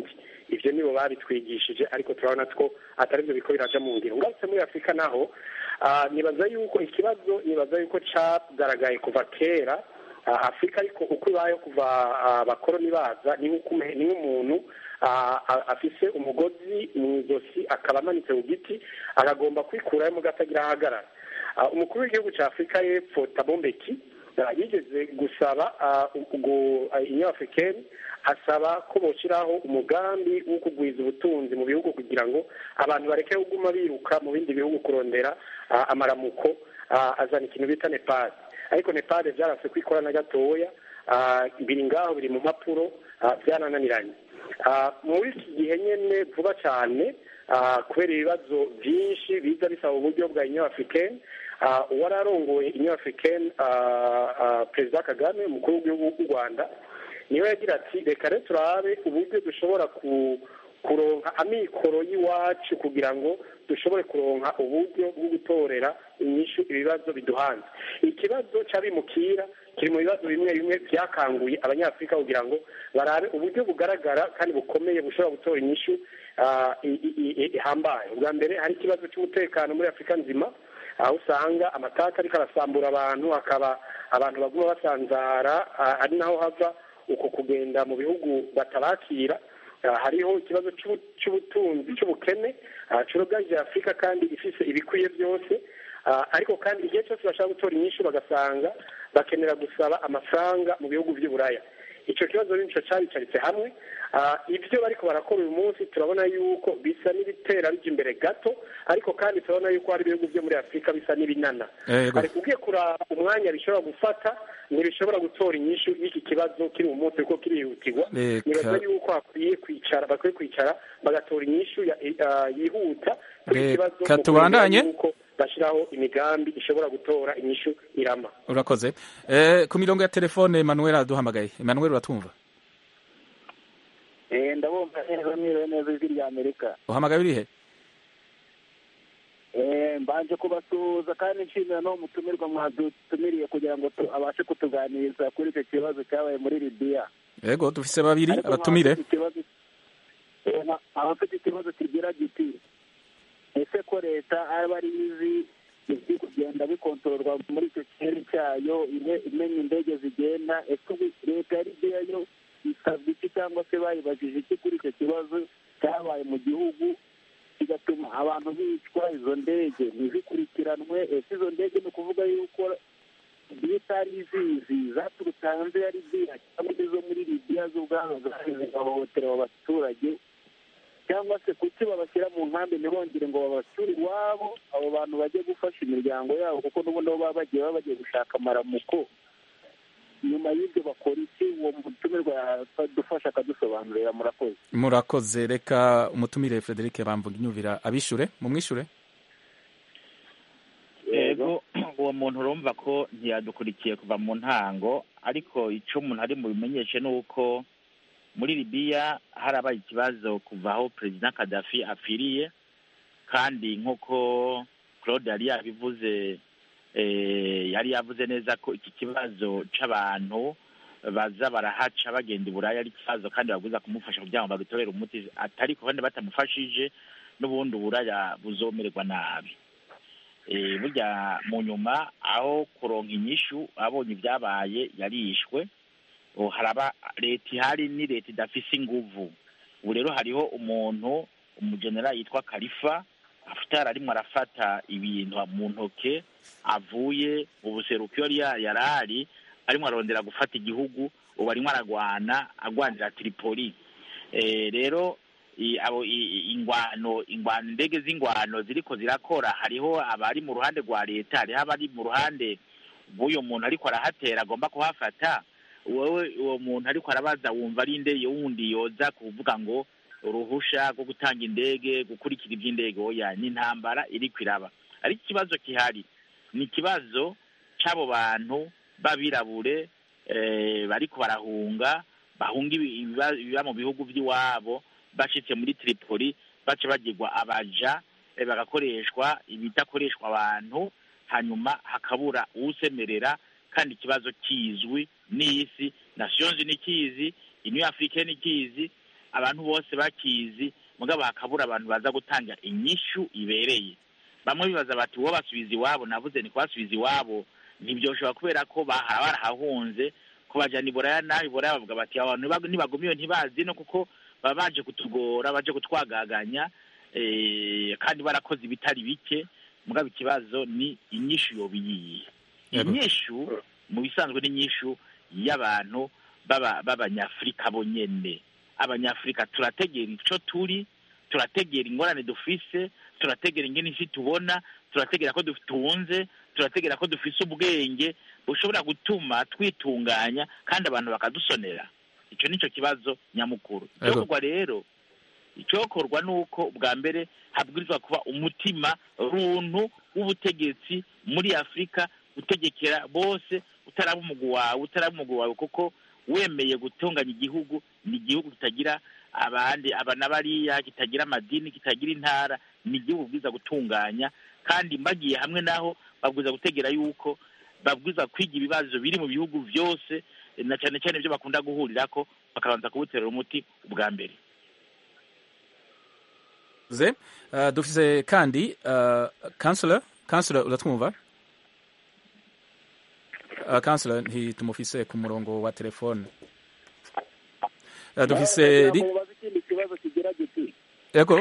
ivyo nibo babitwigishije ariko turabona ko atari byo biko biraja mu ngiro ngarutse muri afurika naho ah, nibaza yuko ikibazo nibaza yuko cagaragaye kuva kera Ah, afurika ariko uko ibayeho kuva ah, abakoroni baza ni nk'uko ume- ni nk'umuntu ah, ah, afise umugozi mu izosi akaba amanitse ku giti akagomba kwikurayo mu gatagira ahagarara Ah, umukuru w'igihugu cya afurika y'epfo tabombeki ah, yigeze gusaba ah, ubwo inyo africaine asaba ko boshyiraho umugambi wo kugwiza ubutunzi mu bihugu kugira ngo abantu bareke kuguma biruka mu bindi bihugu kurondera ah, amaramuko ah, azana ikintu bita nepal ariko nepal byarase kwikora na gatoya ah, biri ngaho biri mu mpapuro ah, byarananiranye Ah, muri iki gihe nyine vuba cyane ah, kubera ibibazo byinshi biza bisaba uburyo bwa inyo africaine ah, uwari arongoye inyo africaine ah, ah, perezida kagame umukuru w'igihugu w'u rwanda niwe yagira ati reka rero turabe uburyo dushobora ku kuronka amikoro y'iwacu kugira ngo dushobore kuronka uburyo bwo gutorera inyishu ibibazo biduhanze ikibazo cy'abimukira kiri mu bibazo bimwe bimwe byakanguye abanyafurika kugira ngo barabe uburyo bugaragara kandi bukomeye bushobora gutora inyishu ah, i- i- i- ihambaye ubwa mbere hari ikibazo cy'umutekano muri afurika nzima aho usanga amataka ariko arasambura abantu hakaba abantu baguma basanzara ah, ari naho hava uko kugenda mu bihugu batabakira Ah, hariho ikibazo cy'ubu- cy'ubutunzi cy'ubukene ah, cyurugarije afurika kandi ifise ibikwiye byose Ah, ariko kandi igihe cyose bashaka gutora inyishu bagasanga bakenera gusaba amafaranga mu bihugu by'uburaya icyo kibazo nico cyabicaritse hamwe Ah, ibyo bariko barakora uyu munsi turabona yuko bisa n'ibitera bijya imbere gato ariko kandi turabona yuko hari ibihugu byo muri afurika bisa n'ibinana Yego. ariko ugiye kuraba umwanya bishobora gufata ntibishobora gutora inyishu y'iki kibazo kiri mu munsi kuko kirihutirwa Reka- nibaza yuko hakwiye kwicara bakwiye kwicara bagatora inyishu ya- ah, yihuta kuri iki kibazo Reka mu tubandanye. kurindira yuko bashyiraho imigambi ishobora gutora inyishu irama urakoze eh, ku mirongo ya telefone Emmanuel aduhamagaye Emmanuel uratumva Eh, ndabumva neza mwiriwe neza ijwi rya amerika uhamagaye urihe Eh, mbanje kubasuhuza kandi nshimira n'uwo mutumirwa mwadutumiriye kugira ngo tu- abashe kutuganiriza kuri icyo kibazo cyabaye muri libiya yego dufise babiri Ariko abatumire nkaba mfite ikibazo- eh, nka- nkaba mfite ikibazo kigira giti ese ko leta aba ari izi ibiri kugenda bikontororwa muri icyo kirere cyayo ime- imenya indege zigenda ese ubu leta ya libiya yo isabwa iki cyangwa se bayibajije iki kuri icyo kibazo cyabaye mu gihugu kigatuma abantu bicwa izo ndege ntizikurikiranwe ese izo ndege ni ukuvuga yuko zitari izizi zaturutse hanze ya libiya cyangwa izo muri libiya zo ubwazo zaje zigahohotera abo baturage cyangwa se kuki babashyira mu nkambi ntibongere ngo babacyure iwabo abo bantu bajye gufasha imiryango yabo kuko n'ubundi aho baba bagiye baba bagiye gushaka amaramuko nyuma y'ibyo bakora iki uwo mutumirwa yadufasha akadusobanurira murakoze murakoze reka umutumire Frederic bamvuga inyumvira abishure mumwishure yego uwo muntu urumva ko ntiyadukurikiye kuva mu ntango ariko icyo umuntu ari mu bimenyeshe ni uko muri libiya harabaye ikibazo kuva aho perezida kadafi apfiriye kandi nk'uko claude yari yabivuze eh, yari yavuze neza ko iki kibazo c'abantu baza barahaca bagenda i buraya ari ikibazo kandi babuza kumufasha kugira ngo bagitorere umuti atari ko kandi batamufashije n'ubundi uburaya buzomererwa nabi Eh, burya mu nyuma aho kuronka inyishu abonye ibyabaye yarishwe Oh, haraba leta ihari ni leta idafise inguvu ubu rero hariho umuntu umujenerali yitwa kalifa afutari arimo arafata ibintu mu ntoke avuye mu buseruko iyo yari yari ari arimo arondera gufata igihugu ubu arimo aragwana agwanira tripoli Eh, rero i- abo i- i- ingwano ingwano indege z'ingwano ziriko zirakora hariho abari mu ruhande rwa leta hariho abari mu ruhande bw'uyo muntu ariko arahatera agomba kuhafata wowe uwo muntu ariko arabaza wumva ari inde wundi yoza kuvuga ngo uruhusha rwo gutanga indege gukurikira iby'indege oya ni intambara iriko iraba ariko ikibazo gihari ni ikibazo c'abo bantu b'abirabure eh, bariko barahunga bahunga ibi- ibiba ibiba mu bihugu by'iwabo bashitse muri tripoli baca bagirwa abaja eh, bagakoreshwa ibidakoreshwa abantu hanyuma hakabura uwusemerera kandi ikibazo kizwi n'isi nations ni kizi iniyo africaine kizi abantu bose bakizi mugabo hakabura abantu baza gutanga inyishu ibereye bamwe bibaza bati uwo basubiza iwabo navuze ni kubasubiza iwabo ntibyoshobora kubera ko bahara barahahunze ko bajana iburaya naho iburaya bavuga bati abantu niba- nibagumiyo ntibazi no kuko baba baje kutugora baje kutwagaganya eh, kandi barakoze ibitari bike mugabo ikibazo ni inyishu yoba iyihe Yego. inyishu mu bisanzwe ni inyishu y'abantu b'aba- b'abanyafurika bonyene abanyafurika turategera ico turi turategera ingorane dufise turategera ingene isi tubona turategera ko dutunze turategera ko dufise ubwenge bushobora gutuma twitunganya kandi abantu bakadusonera ico nico kibazo nyamukuru Yego. icyokorwa rero icyokorwa ni uko bwa mbere habwirizwa kuba umutima runtu w'ubutegetsi muri afurika utegekera bose utaraba umugwi wawe utaraba umugwi wawe kuko wemeye gutunganya igihugu ni igihugu kitagira abandi aba na bariya kitagira amadini kitagira intara ni igihugu bwiza gutunganya kandi bagiye hamwe naho babwiza gutegera yuko babwiza kwiga ibibazo biri mu bihugu byose na cyane cyane ibyo bakunda guhurirako bakabanza kubuterera umuti ubwa mbere ze uh, dufise kandi uh, kansula kansula uratwumva uh, kansula ntitumufise ku murongo wa telefone uh, dufise ri... mubaza ikindi kibazo kigira giti yego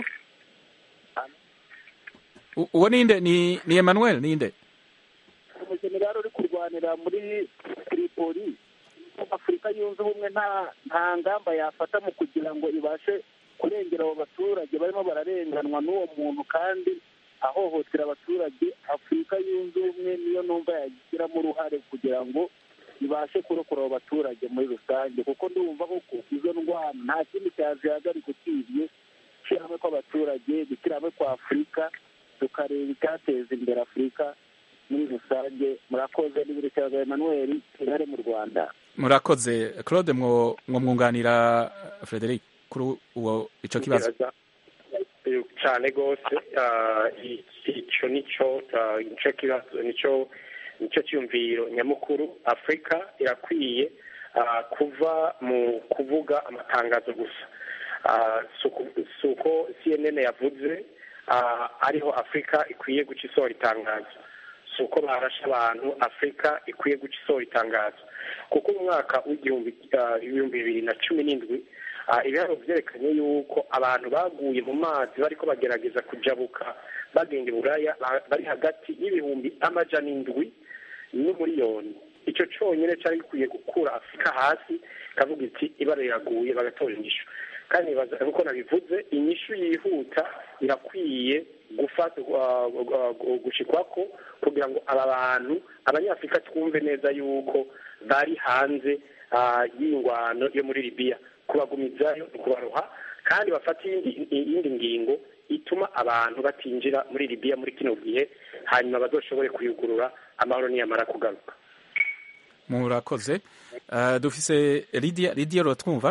U- uwo ninde ni ni Emmanuel ninde umujenerali uri kurwanira muri tripoli afurika yunze ubumwe nta nta ngamba yafata mu kugira ngo ibashe kurengera abo baturage barimo bararenganwa n'uwo muntu kandi ahohotera abaturage afurika yunze ubumwe niyo numva yagiramo uruhare kugira ngo ibashe kurokora abo baturage muri rusange kuko ndumva koko izo ndwara nta kindi cyazihagarika usibye gushyira hamwe kw'abaturage gushyira hamwe kwa afurika tukareba icyateza imbere afurika muri rusange murakoze n'ibirikiraga Emmanuel kigali mu rwanda murakoze Claude mwo mwo mwunganira Frederic kuri uwo ico kibazo cyane rwose ah, i- icyo nicyo ah, nicyo kibazo nicyo nicyo cyumviro nyamukuru afurika irakwiye ah, kuva mu kuvuga amatangazo gusa Ah, si uku- si uko cnn yavuze ah, ariho afurika ikwiye guca isohora itangazo si uko barashe abantu afurika ikwiye guca isohora itangazo kuko mu mwaka w'igihumbi ah, ibihumbi bibiri na cumi n'indwi Ah, ibiharuro byerekanye yuko abantu baguye mu mazi bariko bagerageza kujabuka bagenda i buraya ba- bari hagati y'ibihumbi amajana indwi n'umuriyoni icyo cyonyine cyari gikwiye gukura afurika hasi ikavuga iti ibara riraguye bagatora inyishu kandi nibaza nk'uko nabivuze inyishu yihuta irakwiye gufata gushikwako kugira ngo aba bantu abanyafurika twumve neza yuko bari hanze ah, y'ingwano yo muri libiya kubagumizayo ni ukubaroha kandi bafata iyindi iyindi ngingo ituma abantu batinjira muri libiya muri kino gihe hanyuma bazoshobore kuyugurura amahoro niyamara kugaruka murakoze uh, dufise Lydia Lydia uratwumva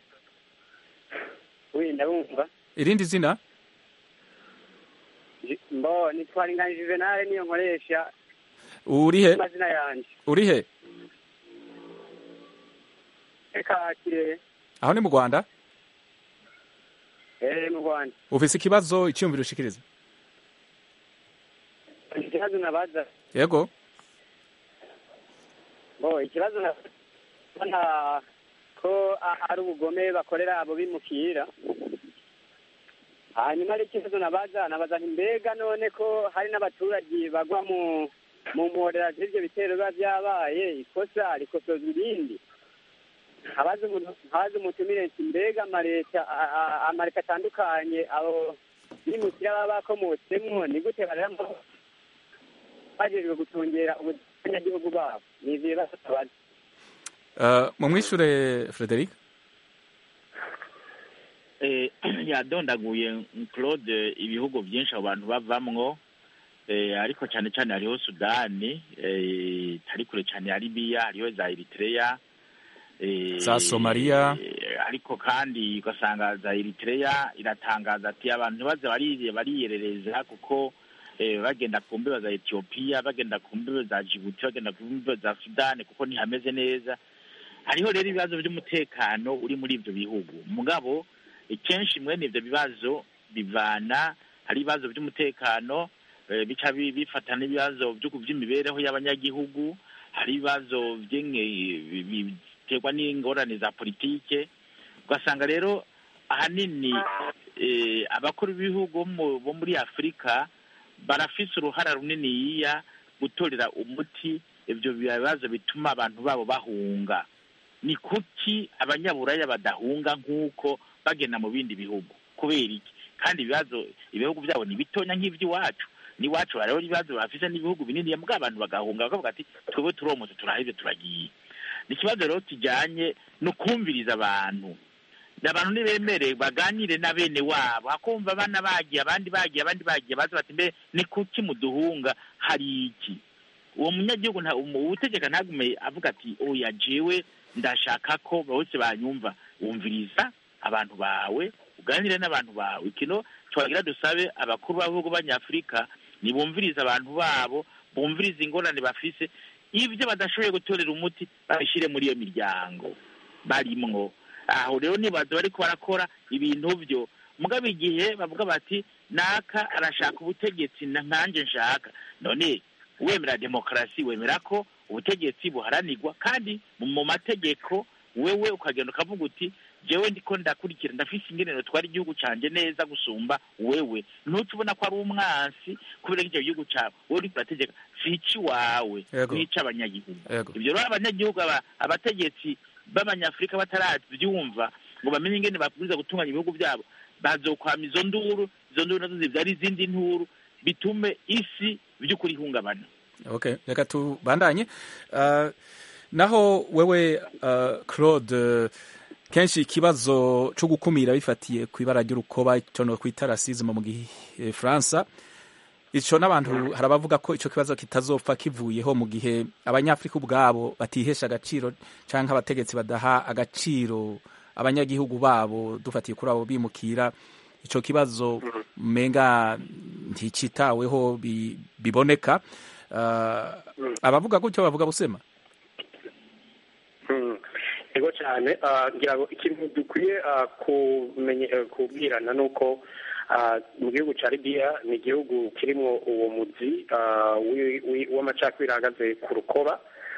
wi ndabumva irindi zina mbo nitwara ingana juvenal niyo nkoresha urihe amazina yanjye urihe reka kirehe aho ni mu Rwanda eh mu rwanda ufise ikibazo icyumviro ushikiriza ikibazo nabaza yego bo ikibazo nabona ko a- ari ubugome bakorera abo bimukira hanyuma ari ikibazo nabaza nabaza nti mbega none ko hari n'abaturage bagwa mu mu mporera z'ibyo bitero biba byabaye ikosa rikosozwa irindi habaze umuntu habaze umutumire nti mbega amaleta a- a- amaleta atandukanye abo bimukira baba bakomotsemwo ni gute barera bajejwe gutungera abanyagihugu babo ni ivyo bibazo tubaza uh, mumwishure Frederic eh, yadondaguye claude ibihugu byinshi abo bantu bavamwo eh, ariko cyane cyane hariho sudani eh, itari kure cyane ya libiya hariho za eritrea eh, Za Somalia. eh, ariko kandi ugasanga za eritrea iratangaza ati abantu ntibaze bari- bariyerereza kuko eh, bagenda ku mbibe za etiyopiya bagenda ku mbibe za jibuti bagenda ku mbibe za sudani kuko ntihameze neza hariho rero ibibazo by'umutekano uri muri ibyo bihugu mugabo kenshi mwene ivyo bibazo bivana hari ibibazo by'umutekano eh, bica bi- bifata n'ibibazo byo- by'imibereho y'abanyagihugu hari ibibazo by'inge- bi- bi- biterwa n'ingorane za politike ugasanga rero ahanini eh, abakuru b'ibihugu bo mu- bo muri afurika barafise uruhara runiniya gutorera umuti ibyo bibazo bituma abantu babo bahunga ni kuki abanyaburaya badahunga nk'uko bagenda mu bindi bihugu kubera iki kandi ibibazo ibihugu byabo ni bitonya nk'iby'iwacu n'iwacu hariho ibibazo bafise n'ibihugu binini mbwa abantu bagahunga bakavuga ati twebwe turomotse turaheze turagiye ni ikibazo rero kijyanye no kumviriza abantu abantu nibemere baganire na bene wabo akumva abana bagiye abandi bagiye abandi bagiye baza bati mbe ni kuki muduhunga hari iki uwo munyagihugu nta umu- uwutegeka ntagume avuga ati oya jewe ndashaka ko bose banyumva wumviriza abantu bawe uganire n'abantu bawe kino twagira dusabe abakuru b'ibihugu b'abanyafurika nibumvirize abantu babo bumvirize ingorane bafise ibyo badashoboye gutorera umuti babishyire muri iyo miryango barimwo aho rero nibaza bariko barakora ibintu byo mugabo igihe bavuga bati naka arashaka ubutegetsi na nkanje nshaka none wemera demokarasi wemera ko ubutegetsi buharanirwa kandi mu mu mategeko wewe ukagenda ukavuga uti jewe ndiko ndakurikira ndafise ingenero twari igihugu canje neza gusumba wewe ntuca ubona ko ari umwansi kubera ko icyo gihugu cawe wowe uriko urategeka si ici-wawe Yego. ni ic'abanyagihugu Yego. ibyo rero abanyagihugu aba- abategetsi b'abanyafurika batarabyumva ngo bamenye ingene babwiza gutunganya ibihugu byabo bazokwama izo nduru izo nduru nazo zivyara izindi nturu bitume isi by'ukuri ihungabana okay reka tubandanye uh, naho wewe uh, claude kenshi ikibazo cyo gukumira bifatiye ku ibara ry'urukoba icyo no kwita rasisme mu gifaransa ico n'abantu hari abavuga ko ico kibazo kitazopfa kivuyeho mu gihe abanyafrika ubwabo batihesha agaciro canke abategetsi badaha agaciro abanyagihugu babo dufatiye kuri abo bimukira ico kibazo menga nticitaweho bi- biboneka uh, abavuga gutyo bavuga busema Mm. ego cyane ah, ngira ngo ikintu dukwiye ah, kumenye- eh, kubwirana ni uko ah, mu gihugu cya libiya ni igihugu kirimo uwo muzi ah, wi- wi- w'amacakubiri ahagaze ku rukoba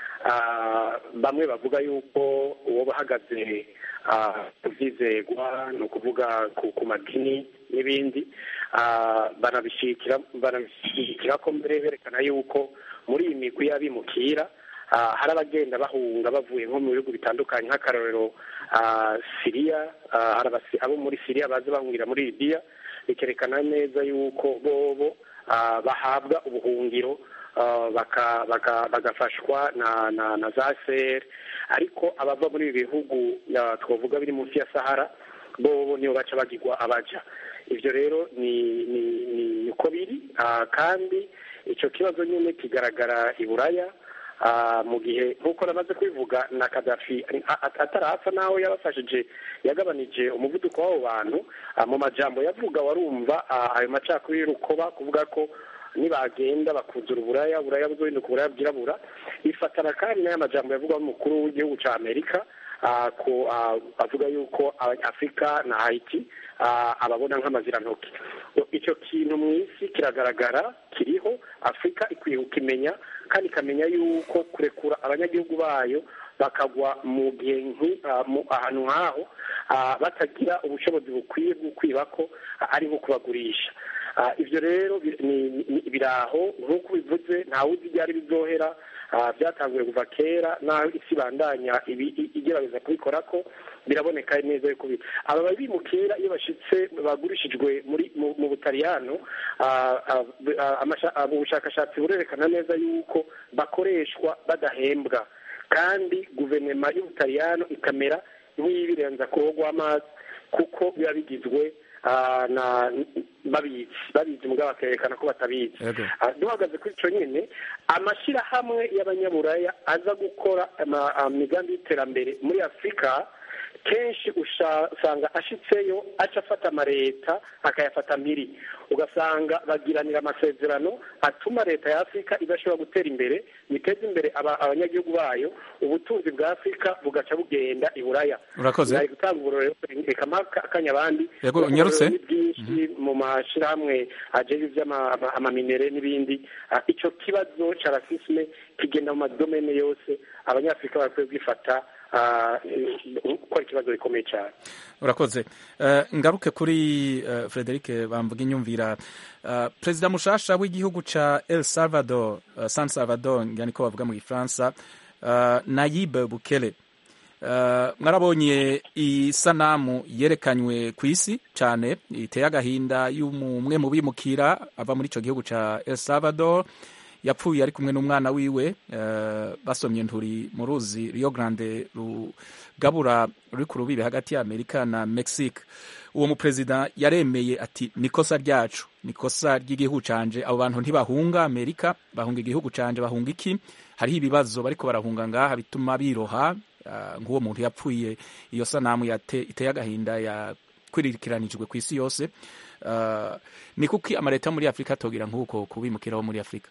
Ah, bamwe bavuga yuko uwo bahagaze ah, ku byizegwa ni ukuvuga ku ku madini n'ibindi Ah, banabishyigikira banabishyigikira ko mbere berekana yuko muri iyi migwi y'abimukira ah, hari abagenda bahunga bavuye nko mu bihugu bitandukanye nk'akarorero ah, siriya ah, hari abasi- abo muri siriya baza bahungira muri libiya bikerekana neza yuko bobo ah, bahabwa ubuhungiro ah, baka- baka- bagafashwa na na na za seri ariko abava muri ibi bihugu ah, twavuga biri munsi ya sahara bobo nibo baca bagirwa abaja ibyo rero ni ni ni uko biri ah, kandi icyo kibazo nyine kigaragara i buraya ah, mu gihe nk'uko namaze kubivuga na kadafi a- a- atarapfa naho yabafashije yagabanije umuvuduko w'abo bantu ah, mu majambo yavuga warumva ah, ayo macakubiri y'urukoba kuvuga ko nibagenda bakuzura uburaya uburaya buzohinduka uburaya bwirabura bifatana kandi n'aya majambo yavugwa n'umukuru w'igihugu cya amerika ah, ko ah, avuga yuko abanyafurika na haiti ah, ababona nk'amazirantoki icyo kintu mu isi kiragaragara kiriho afurika ikwiye kukimenya kandi ikamenya yuko kurekura abanyagihugu bayo bakagwa mu gihe nki- ah, mu- ahantu nk'aho ah, batagira ubushobozi bukwiye bwo kwiba ko ah, ari nko kubagurisha Ah, ibyo rero bi- ni- ni- biri aho nk'uko bivuze ntawe uzi ibyari bizohera ah, byatanguye kuva kera naho isi ibandanya ibi- i- igerageza kubikora ko biraboneka neza yuko bi- aba bimukira iyo bashitse bagurishijwe muri mu mu butaliyano ah, ah, ah, amasha- ah, ubushakashatsi burerekana neza yuko bakoreshwa badahembwa kandi guverinoma y'ubutaliyano ikamera nk'iyibirenza ku ruhu rw'amazi kuko biba bigizwe ah, na babizi babizi mugabo bakerekana ko batabizi Yego. Ah, duhagaze kuri icyo nyine amashyirahamwe y'abanyaburaya aza gukora ama- imigambi y'iterambere muri afurika kenshi usanga ashitseyo aca afata amaleta akayafata mpiri ugasanga bagiranira amasezerano atuma leta ya afurika idashobora gutera imbere biteza imbere abanyagihugu bayo ubutunzi bwa afurika bugaca bugenda i buraya urakoze bari gutanga uburorero reka akanya abandi yego unyarutse byinshi mu mashyirahamwe ajejwe iby'amaminere n'ibindi icyo kibazo cya rasisme kigenda mu madomene yose abanyafurika bakwiye kwifata gukora ikibazo gikomeye cyane urakoze ngaruke kuri frederic bamvuga inyumvira perezida mushasha w'igihugu cya el salvador san salvador njyana ko bavuga mu gifaransa nayib bukele mwarabonye isanamu yerekanywe ku isi cyane iteye agahinda y'umwe mu bimukira ava muri icyo gihugu cya el salvador yapfuye ari kumwe n'umwana wiwe basomye nturi mu ruzi Rio Grande rugabura ruri ku rubibe hagati ya Amerika na Mexique uwo muperezida yaremeye ati nikosa ryacu nikosa ry'igihugu canje abo bantu ntibahunga Amerika bahunga igihugu canje bahunga iki hariho ibibazo bariko barahunga ngaha bituma biroha nk'uwo muntu yapfuye iyo sanamu iteye agahinda yakwirikiranijwe ku isi yose ni kuki amaleta muri afurika atogira nk'uko kubimukiraho muri afurika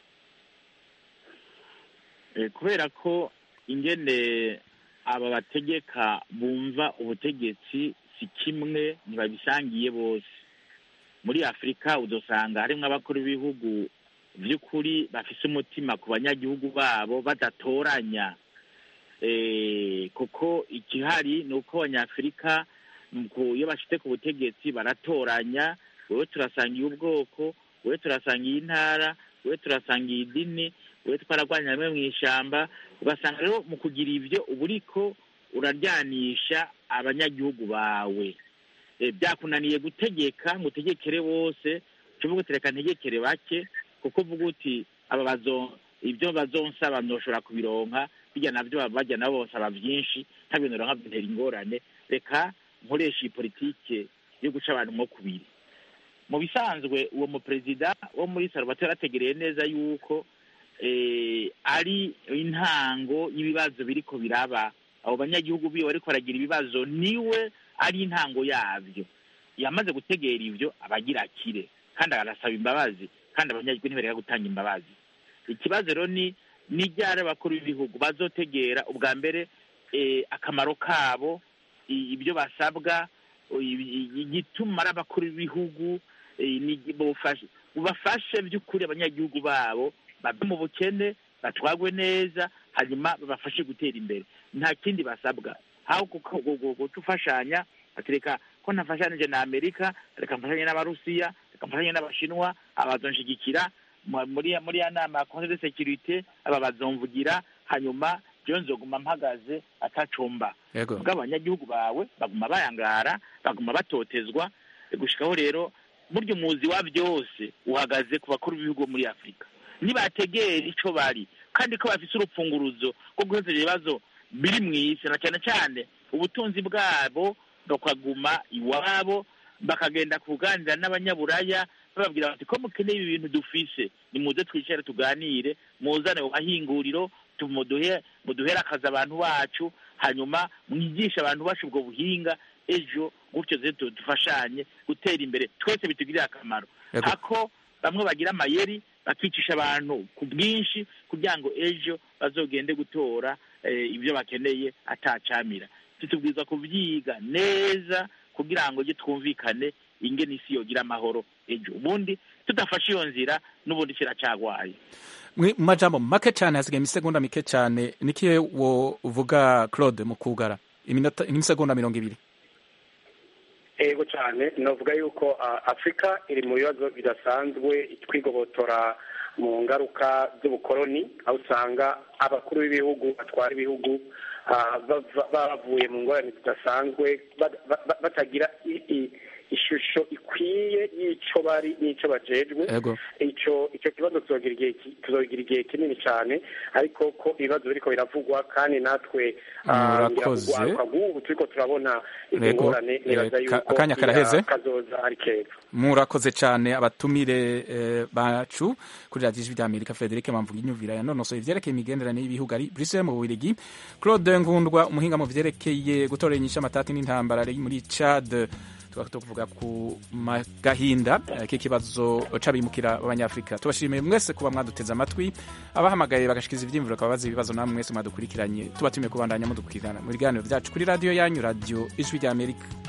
kubera ko ingene aba bategeka bumva ubutegetsi si kimwe ntibabisangiye bose muri afurika udusanga harimo abakuru b'ibihugu by'ukuri bafise umutima ku banyagihugu babo badatoranya kuko ikihari ni uko abanyafurika iyo bashyize ku butegetsi baratoranya wowe turasangiye ubwoko wowe turasangiye intara wowe turasangiye idini wowe twararwanya hamwe mu ishyamba ugasanga rero mu kugira ibyo uba uriko uraryanisha abanyagihugu bawe byakunaniye gutegeka ngo utegekere bose uvuga uti reka ntegekere bake kuko uvuga uti aba ibyo bazonsaba ntushobora kubironka bijya nabyo bajya nabo basaba byinshi nta bintu bironka bintera ingorane reka nkoresha iyi politike yo guca abantu mo kubiri mu bisanzwe uwo muperezida wo muri salvatore ategereye neza yuko ari intango y'ibibazo biriko biraba abo banyagihugu biwe bariko baragira ibibazo niwe ari intango yabyo yamaze gutegera ibyo abagira akire kandi arasaba imbabazi kandi abanyagihugu ntibareka gutanga imbabazi ikibazo rero ni n'iryari abakuru b'ibihugu bazotegera ubwa mbere akamaro kabo ibyo basabwa igituma ari abakuru b'ibihugu bubafashe by'ukuri abanyagihugu babo bave mu bukene batwagwe neza hanyuma babafashe gutera imbere nta kindi basabwa aho gufashanya reka ko ntafashanije na amerika reka mfashanye n'abarusiya reka mfashanye n'abashinwa abazonshigikira muri muri ya nama ya conseil de sécurité aba bazomvugira hanyuma jewe nzoguma mpagaze atacumba ubwo abanyagihugu bawe baguma bayangara baguma batotezwa gushikaho rero burya umuzi wa byose uhagaze ku bakuru b'ibihugu muri afurika nibategera ico bari kandi ko bafise urupfunguruzo rwo guheza ibibazo biri mu isi na cyane cyane ubutunzi bwabo bakaguma iwabo bakagenda kuganira n'abanyaburaya bababwira bati ko mukeneye ibi bintu dufise nimuze twicare tuganire muzane mu mahinguriro muduhe muduhere akazi abantu bacu hanyuma mwigishe abantu bacu ubwo buhinga ejo gutyo dufashanye gutera imbere twese bitugirire akamaro ako bamwe bagira amayeri bakicisha abantu ku bwinshi kugira ngo ejo bazogende gutora ibyo bakeneye atacamira tutubwiza kubyiga neza kugira ngo ujye twumvikane ingene isi yogira amahoro ejo ubundi tudafashe iyo nzira n'ubundi kiracagwaye mu majambo make cyane hasigaye imisegonda mike cyane nikiye wo uvuga claude mu kugara iminota imisegonda mirongo ibiri ego cyane navuga yuko afurika iri mu bibazo bidasanzwe twigobotora mu ngaruka z'ubukoloni aho usanga abakuru b'ibihugu batwara ibihugu bavuye mu ngorane zidasanzwe batagira ishusho ikwiye y'ico bari n'ico bajejwe Ego. ico ico kibazo tuzogira igihe ki- tuzogira igihe kinini cyane ariko ko ibibazo biriko biravugwa kandi natwe ah, Murakoze. ngira kugwaruka nk'ubu turiko turabona izo Ego. ngorane nibaza Eh, ka- yuko akanya karaheze. iya kazoza ari keza murakoze cyane abatumire eh, bacu kuri radiyo ijwi ry'amerika frederic bamvuga inyumvira yanonosoye ivyerekeye imigenderanire y'ibihugu ari bruxelles mu bubirigi claude nkundwa umuhinga mu vyerekeye gutoranyisha amatati n'intambara ari muri chad tukaba tuvuga ku ma- gahinda eh, k'ikibazo c'abimukira b'abanyafurika tubashimiye mwese kuba mwaduteze amatwi abahamagaye bagashikiza ivyiyumviro bakaba bazi ibibazo namwe mwese mwadukurikiranye tubatumiye kubandanya mudukurikirana mu biganiro vyacu kuri radiyo yanyu radiyo ijwi ry'amerika